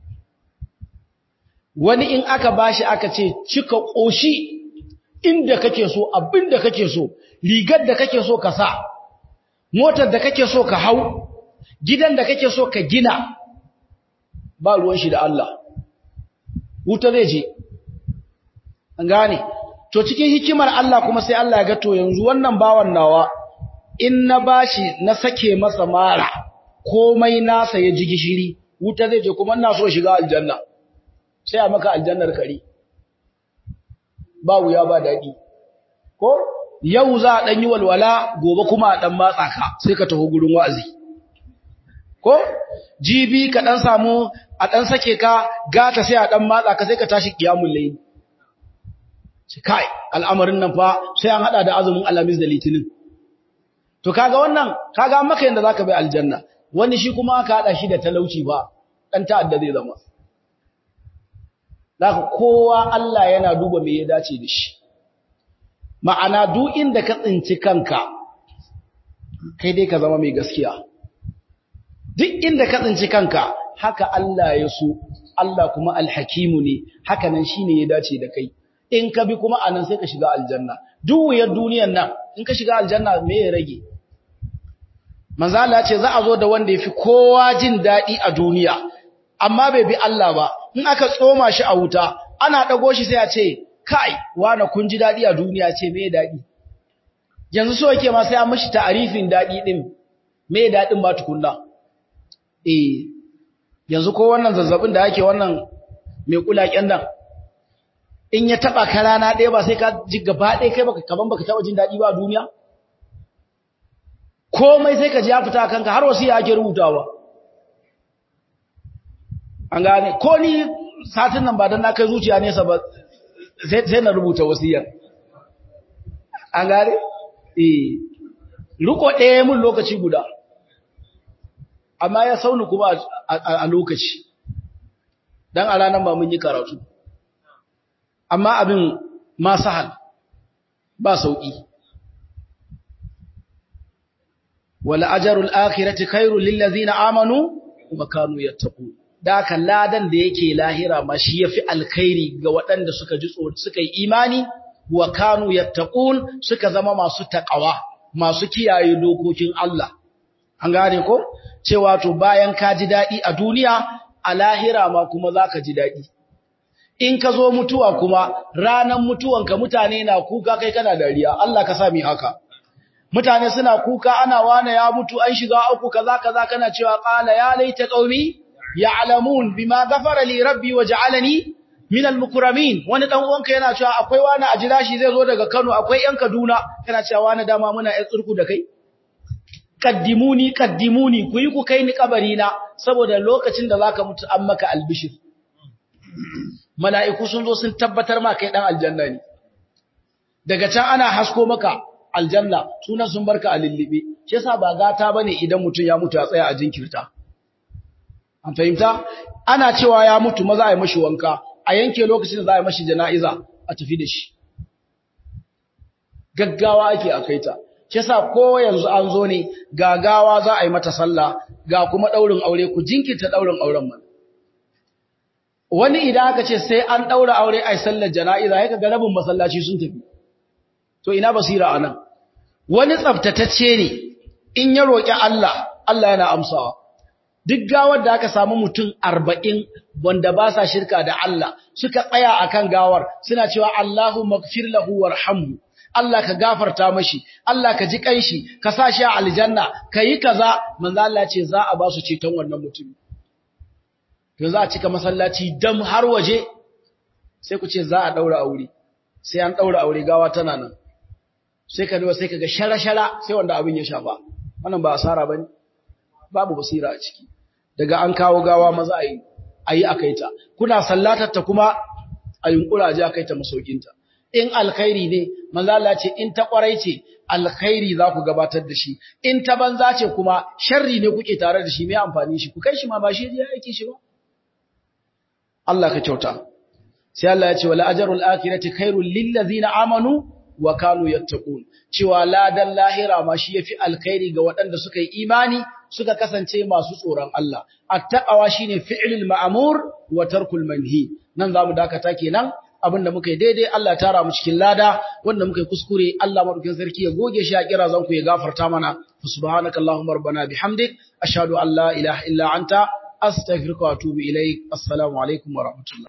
wani in aka bashi aka ce cika koshi inda kake so abinda kake so rigar da kake so ka sa motar da kake so ka hau gidan da kake so ka gina ba ruwan shi da Allah wuta zai je an gane to cikin hikimar Allah kuma sai Allah ya ga to yanzu wannan bawan nawa in na bashi na sake masa mara komai nasa ya ji gishiri wuta zai je kuma ina so shiga aljanna sai a maka aljannar kare ba wuya ba daɗi ko yau za a ɗan yi walwala gobe kuma a ɗan matsa ka sai ka taho gurin wa'azi ko jibi ka ɗan samu a ɗan sake ka gata sai a ɗan matsa ka sai ka tashi kiyamun layi kai al'amarin nan fa sai an haɗa da azumin alamis da litinin to kaga wannan kaga maka yanda zaka bai aljanna wani shi kuma aka haɗa shi da talauci ba ɗan ta'adda zai zama Zaka kowa Allah yana duba me ya dace da shi. Ma'ana duk inda ka tsinci kanka, kai dai ka zama mai gaskiya. Duk inda ka tsinci kanka, haka Allah ya so, Allah kuma alhakimu ne, haka nan shi ne ya dace da kai. In ka bi kuma anan sai ka shiga aljanna. Duk wuyar duniyan nan, in ka shiga aljanna me ya rage? Manzo Allah ce za a zo da wanda ya fi kowa jin daɗi a duniya, amma bai bi Allah ba, in aka tsoma shi a wuta ana dago shi sai a ce kai wani kun ji dadi a duniya ce me dadi yanzu so yake ma sai an mishi ta'arifin dadi din me dadin ba tukunna eh yanzu ko wannan zazzabin da yake wannan mai kulaken nan in ya taba ka rana ɗaya ba sai ka ji gaba ɗaya kai baka kaman baka taba jin dadi ba a duniya komai sai ka ji ya fita kanka har wasiya ake rubutawa an gane ko ni satin nan ba dan na kai zuciya nesa ba sai na rubuta wasiyar an gane eh riko ɗaya mun lokaci guda amma ya sauni kuma a lokaci dan a ranar ba mun yi karatu amma abin ma sahal ba sauki wala ajrul akhirati khairul lil ladzina amanu wa kanu yattaqun daka ladan da yake lahira ma shi yafi alkhairi ga waɗanda suka ji tsoro suka yi imani wa kanu yattaqun suka zama masu taqwa masu kiyaye dokokin Allah an gane ko cewa to bayan ka ji dadi a duniya a lahira ma kuma zaka ji dadi in ka zo mutuwa kuma ranan mutuwanka mutane na kuka kai kana dariya Allah ka sa mi haka mutane suna kuka ana wane ya mutu an shiga uku kaza kaza kana cewa qala ya laita qaumi ya'lamun bima ghafara li rabbi waj'alani min al-mukramin wani dan uwanka yana cewa akwai wani a jira shi zai zo daga Kano akwai yan Kaduna kana cewa wani dama muna yan tsurku da kai kaddimuni kaddimuni ku yi ku kai ni kabari na saboda lokacin da zaka mutu an maka albishir mala'iku sun zo sun tabbatar ma kai dan aljanna ne daga can ana hasko maka aljanna sunan sun barka a lillibe shi yasa ba gata bane idan mutum ya mutu ya tsaya a jinkirta an fahimta ana cewa ya mutu maza a yi mashi wanka a yanke lokacin da za a yi mashi jana'iza a tafi da shi gaggawa ake a kaita shi yasa ko yanzu an zo ne gagawa za a yi mata sallah ga kuma daurin aure ku jinkirta daurin auren man wani idan aka ce sai an daura aure ai sallar jana'iza yaka ga rabin masallaci sun tafi to ina basira anan wani tsaftatacce ne in ya roki Allah Allah yana amsawa duk gawar da aka samu mutum arba'in wanda ba sa shirka da Allah suka tsaya akan gawar suna cewa Allahu magfir lahu warhamhu Allah ka gafarta mashi Allah ka ji kanshi ka sa shi a aljanna yi kaza manzo Allah ce za a ba su ceton wannan mutum to za a cika masallaci dam har waje sai ku ce za a daura aure sai an daura aure gawa tana nan sai ka duba sai kaga shara-shara sai wanda abin ya shafa wannan ba asara bane babu basira a ciki daga an kawo gawa maza a yi a yi a kaita kuna sallatar ta kuma a yunkura ji a kaita masaukinta in alkhairi ne manzala ce in ta kwarai ce alkhairi za ku gabatar da shi in ta banza ce kuma sharri ne kuke tare da shi mai amfani shi ku kai shi ma ba shi ya aiki shi ba Allah ka kyauta sai Allah ya ce wala ajrul akhirati khairul lil ladzina amanu wa kanu yattaqun cewa ladan lahira ma shi yafi alkhairi ga waɗanda suka yi imani suka kasance masu tsoron Allah attaqwa shine fi'lul ma'mur wa tarkul manhi nan zamu dakata kenan abinda muka yi daidai Allah ya tara mu cikin lada wanda muka yi kuskure Allah madaukakin sarki ya goge shi a kira zan ku ya gafarta mana subhanakallahumma rabbana bihamdik ashhadu an la ilaha illa anta astaghfiruka wa atubu ilaik assalamu alaikum wa rahmatullah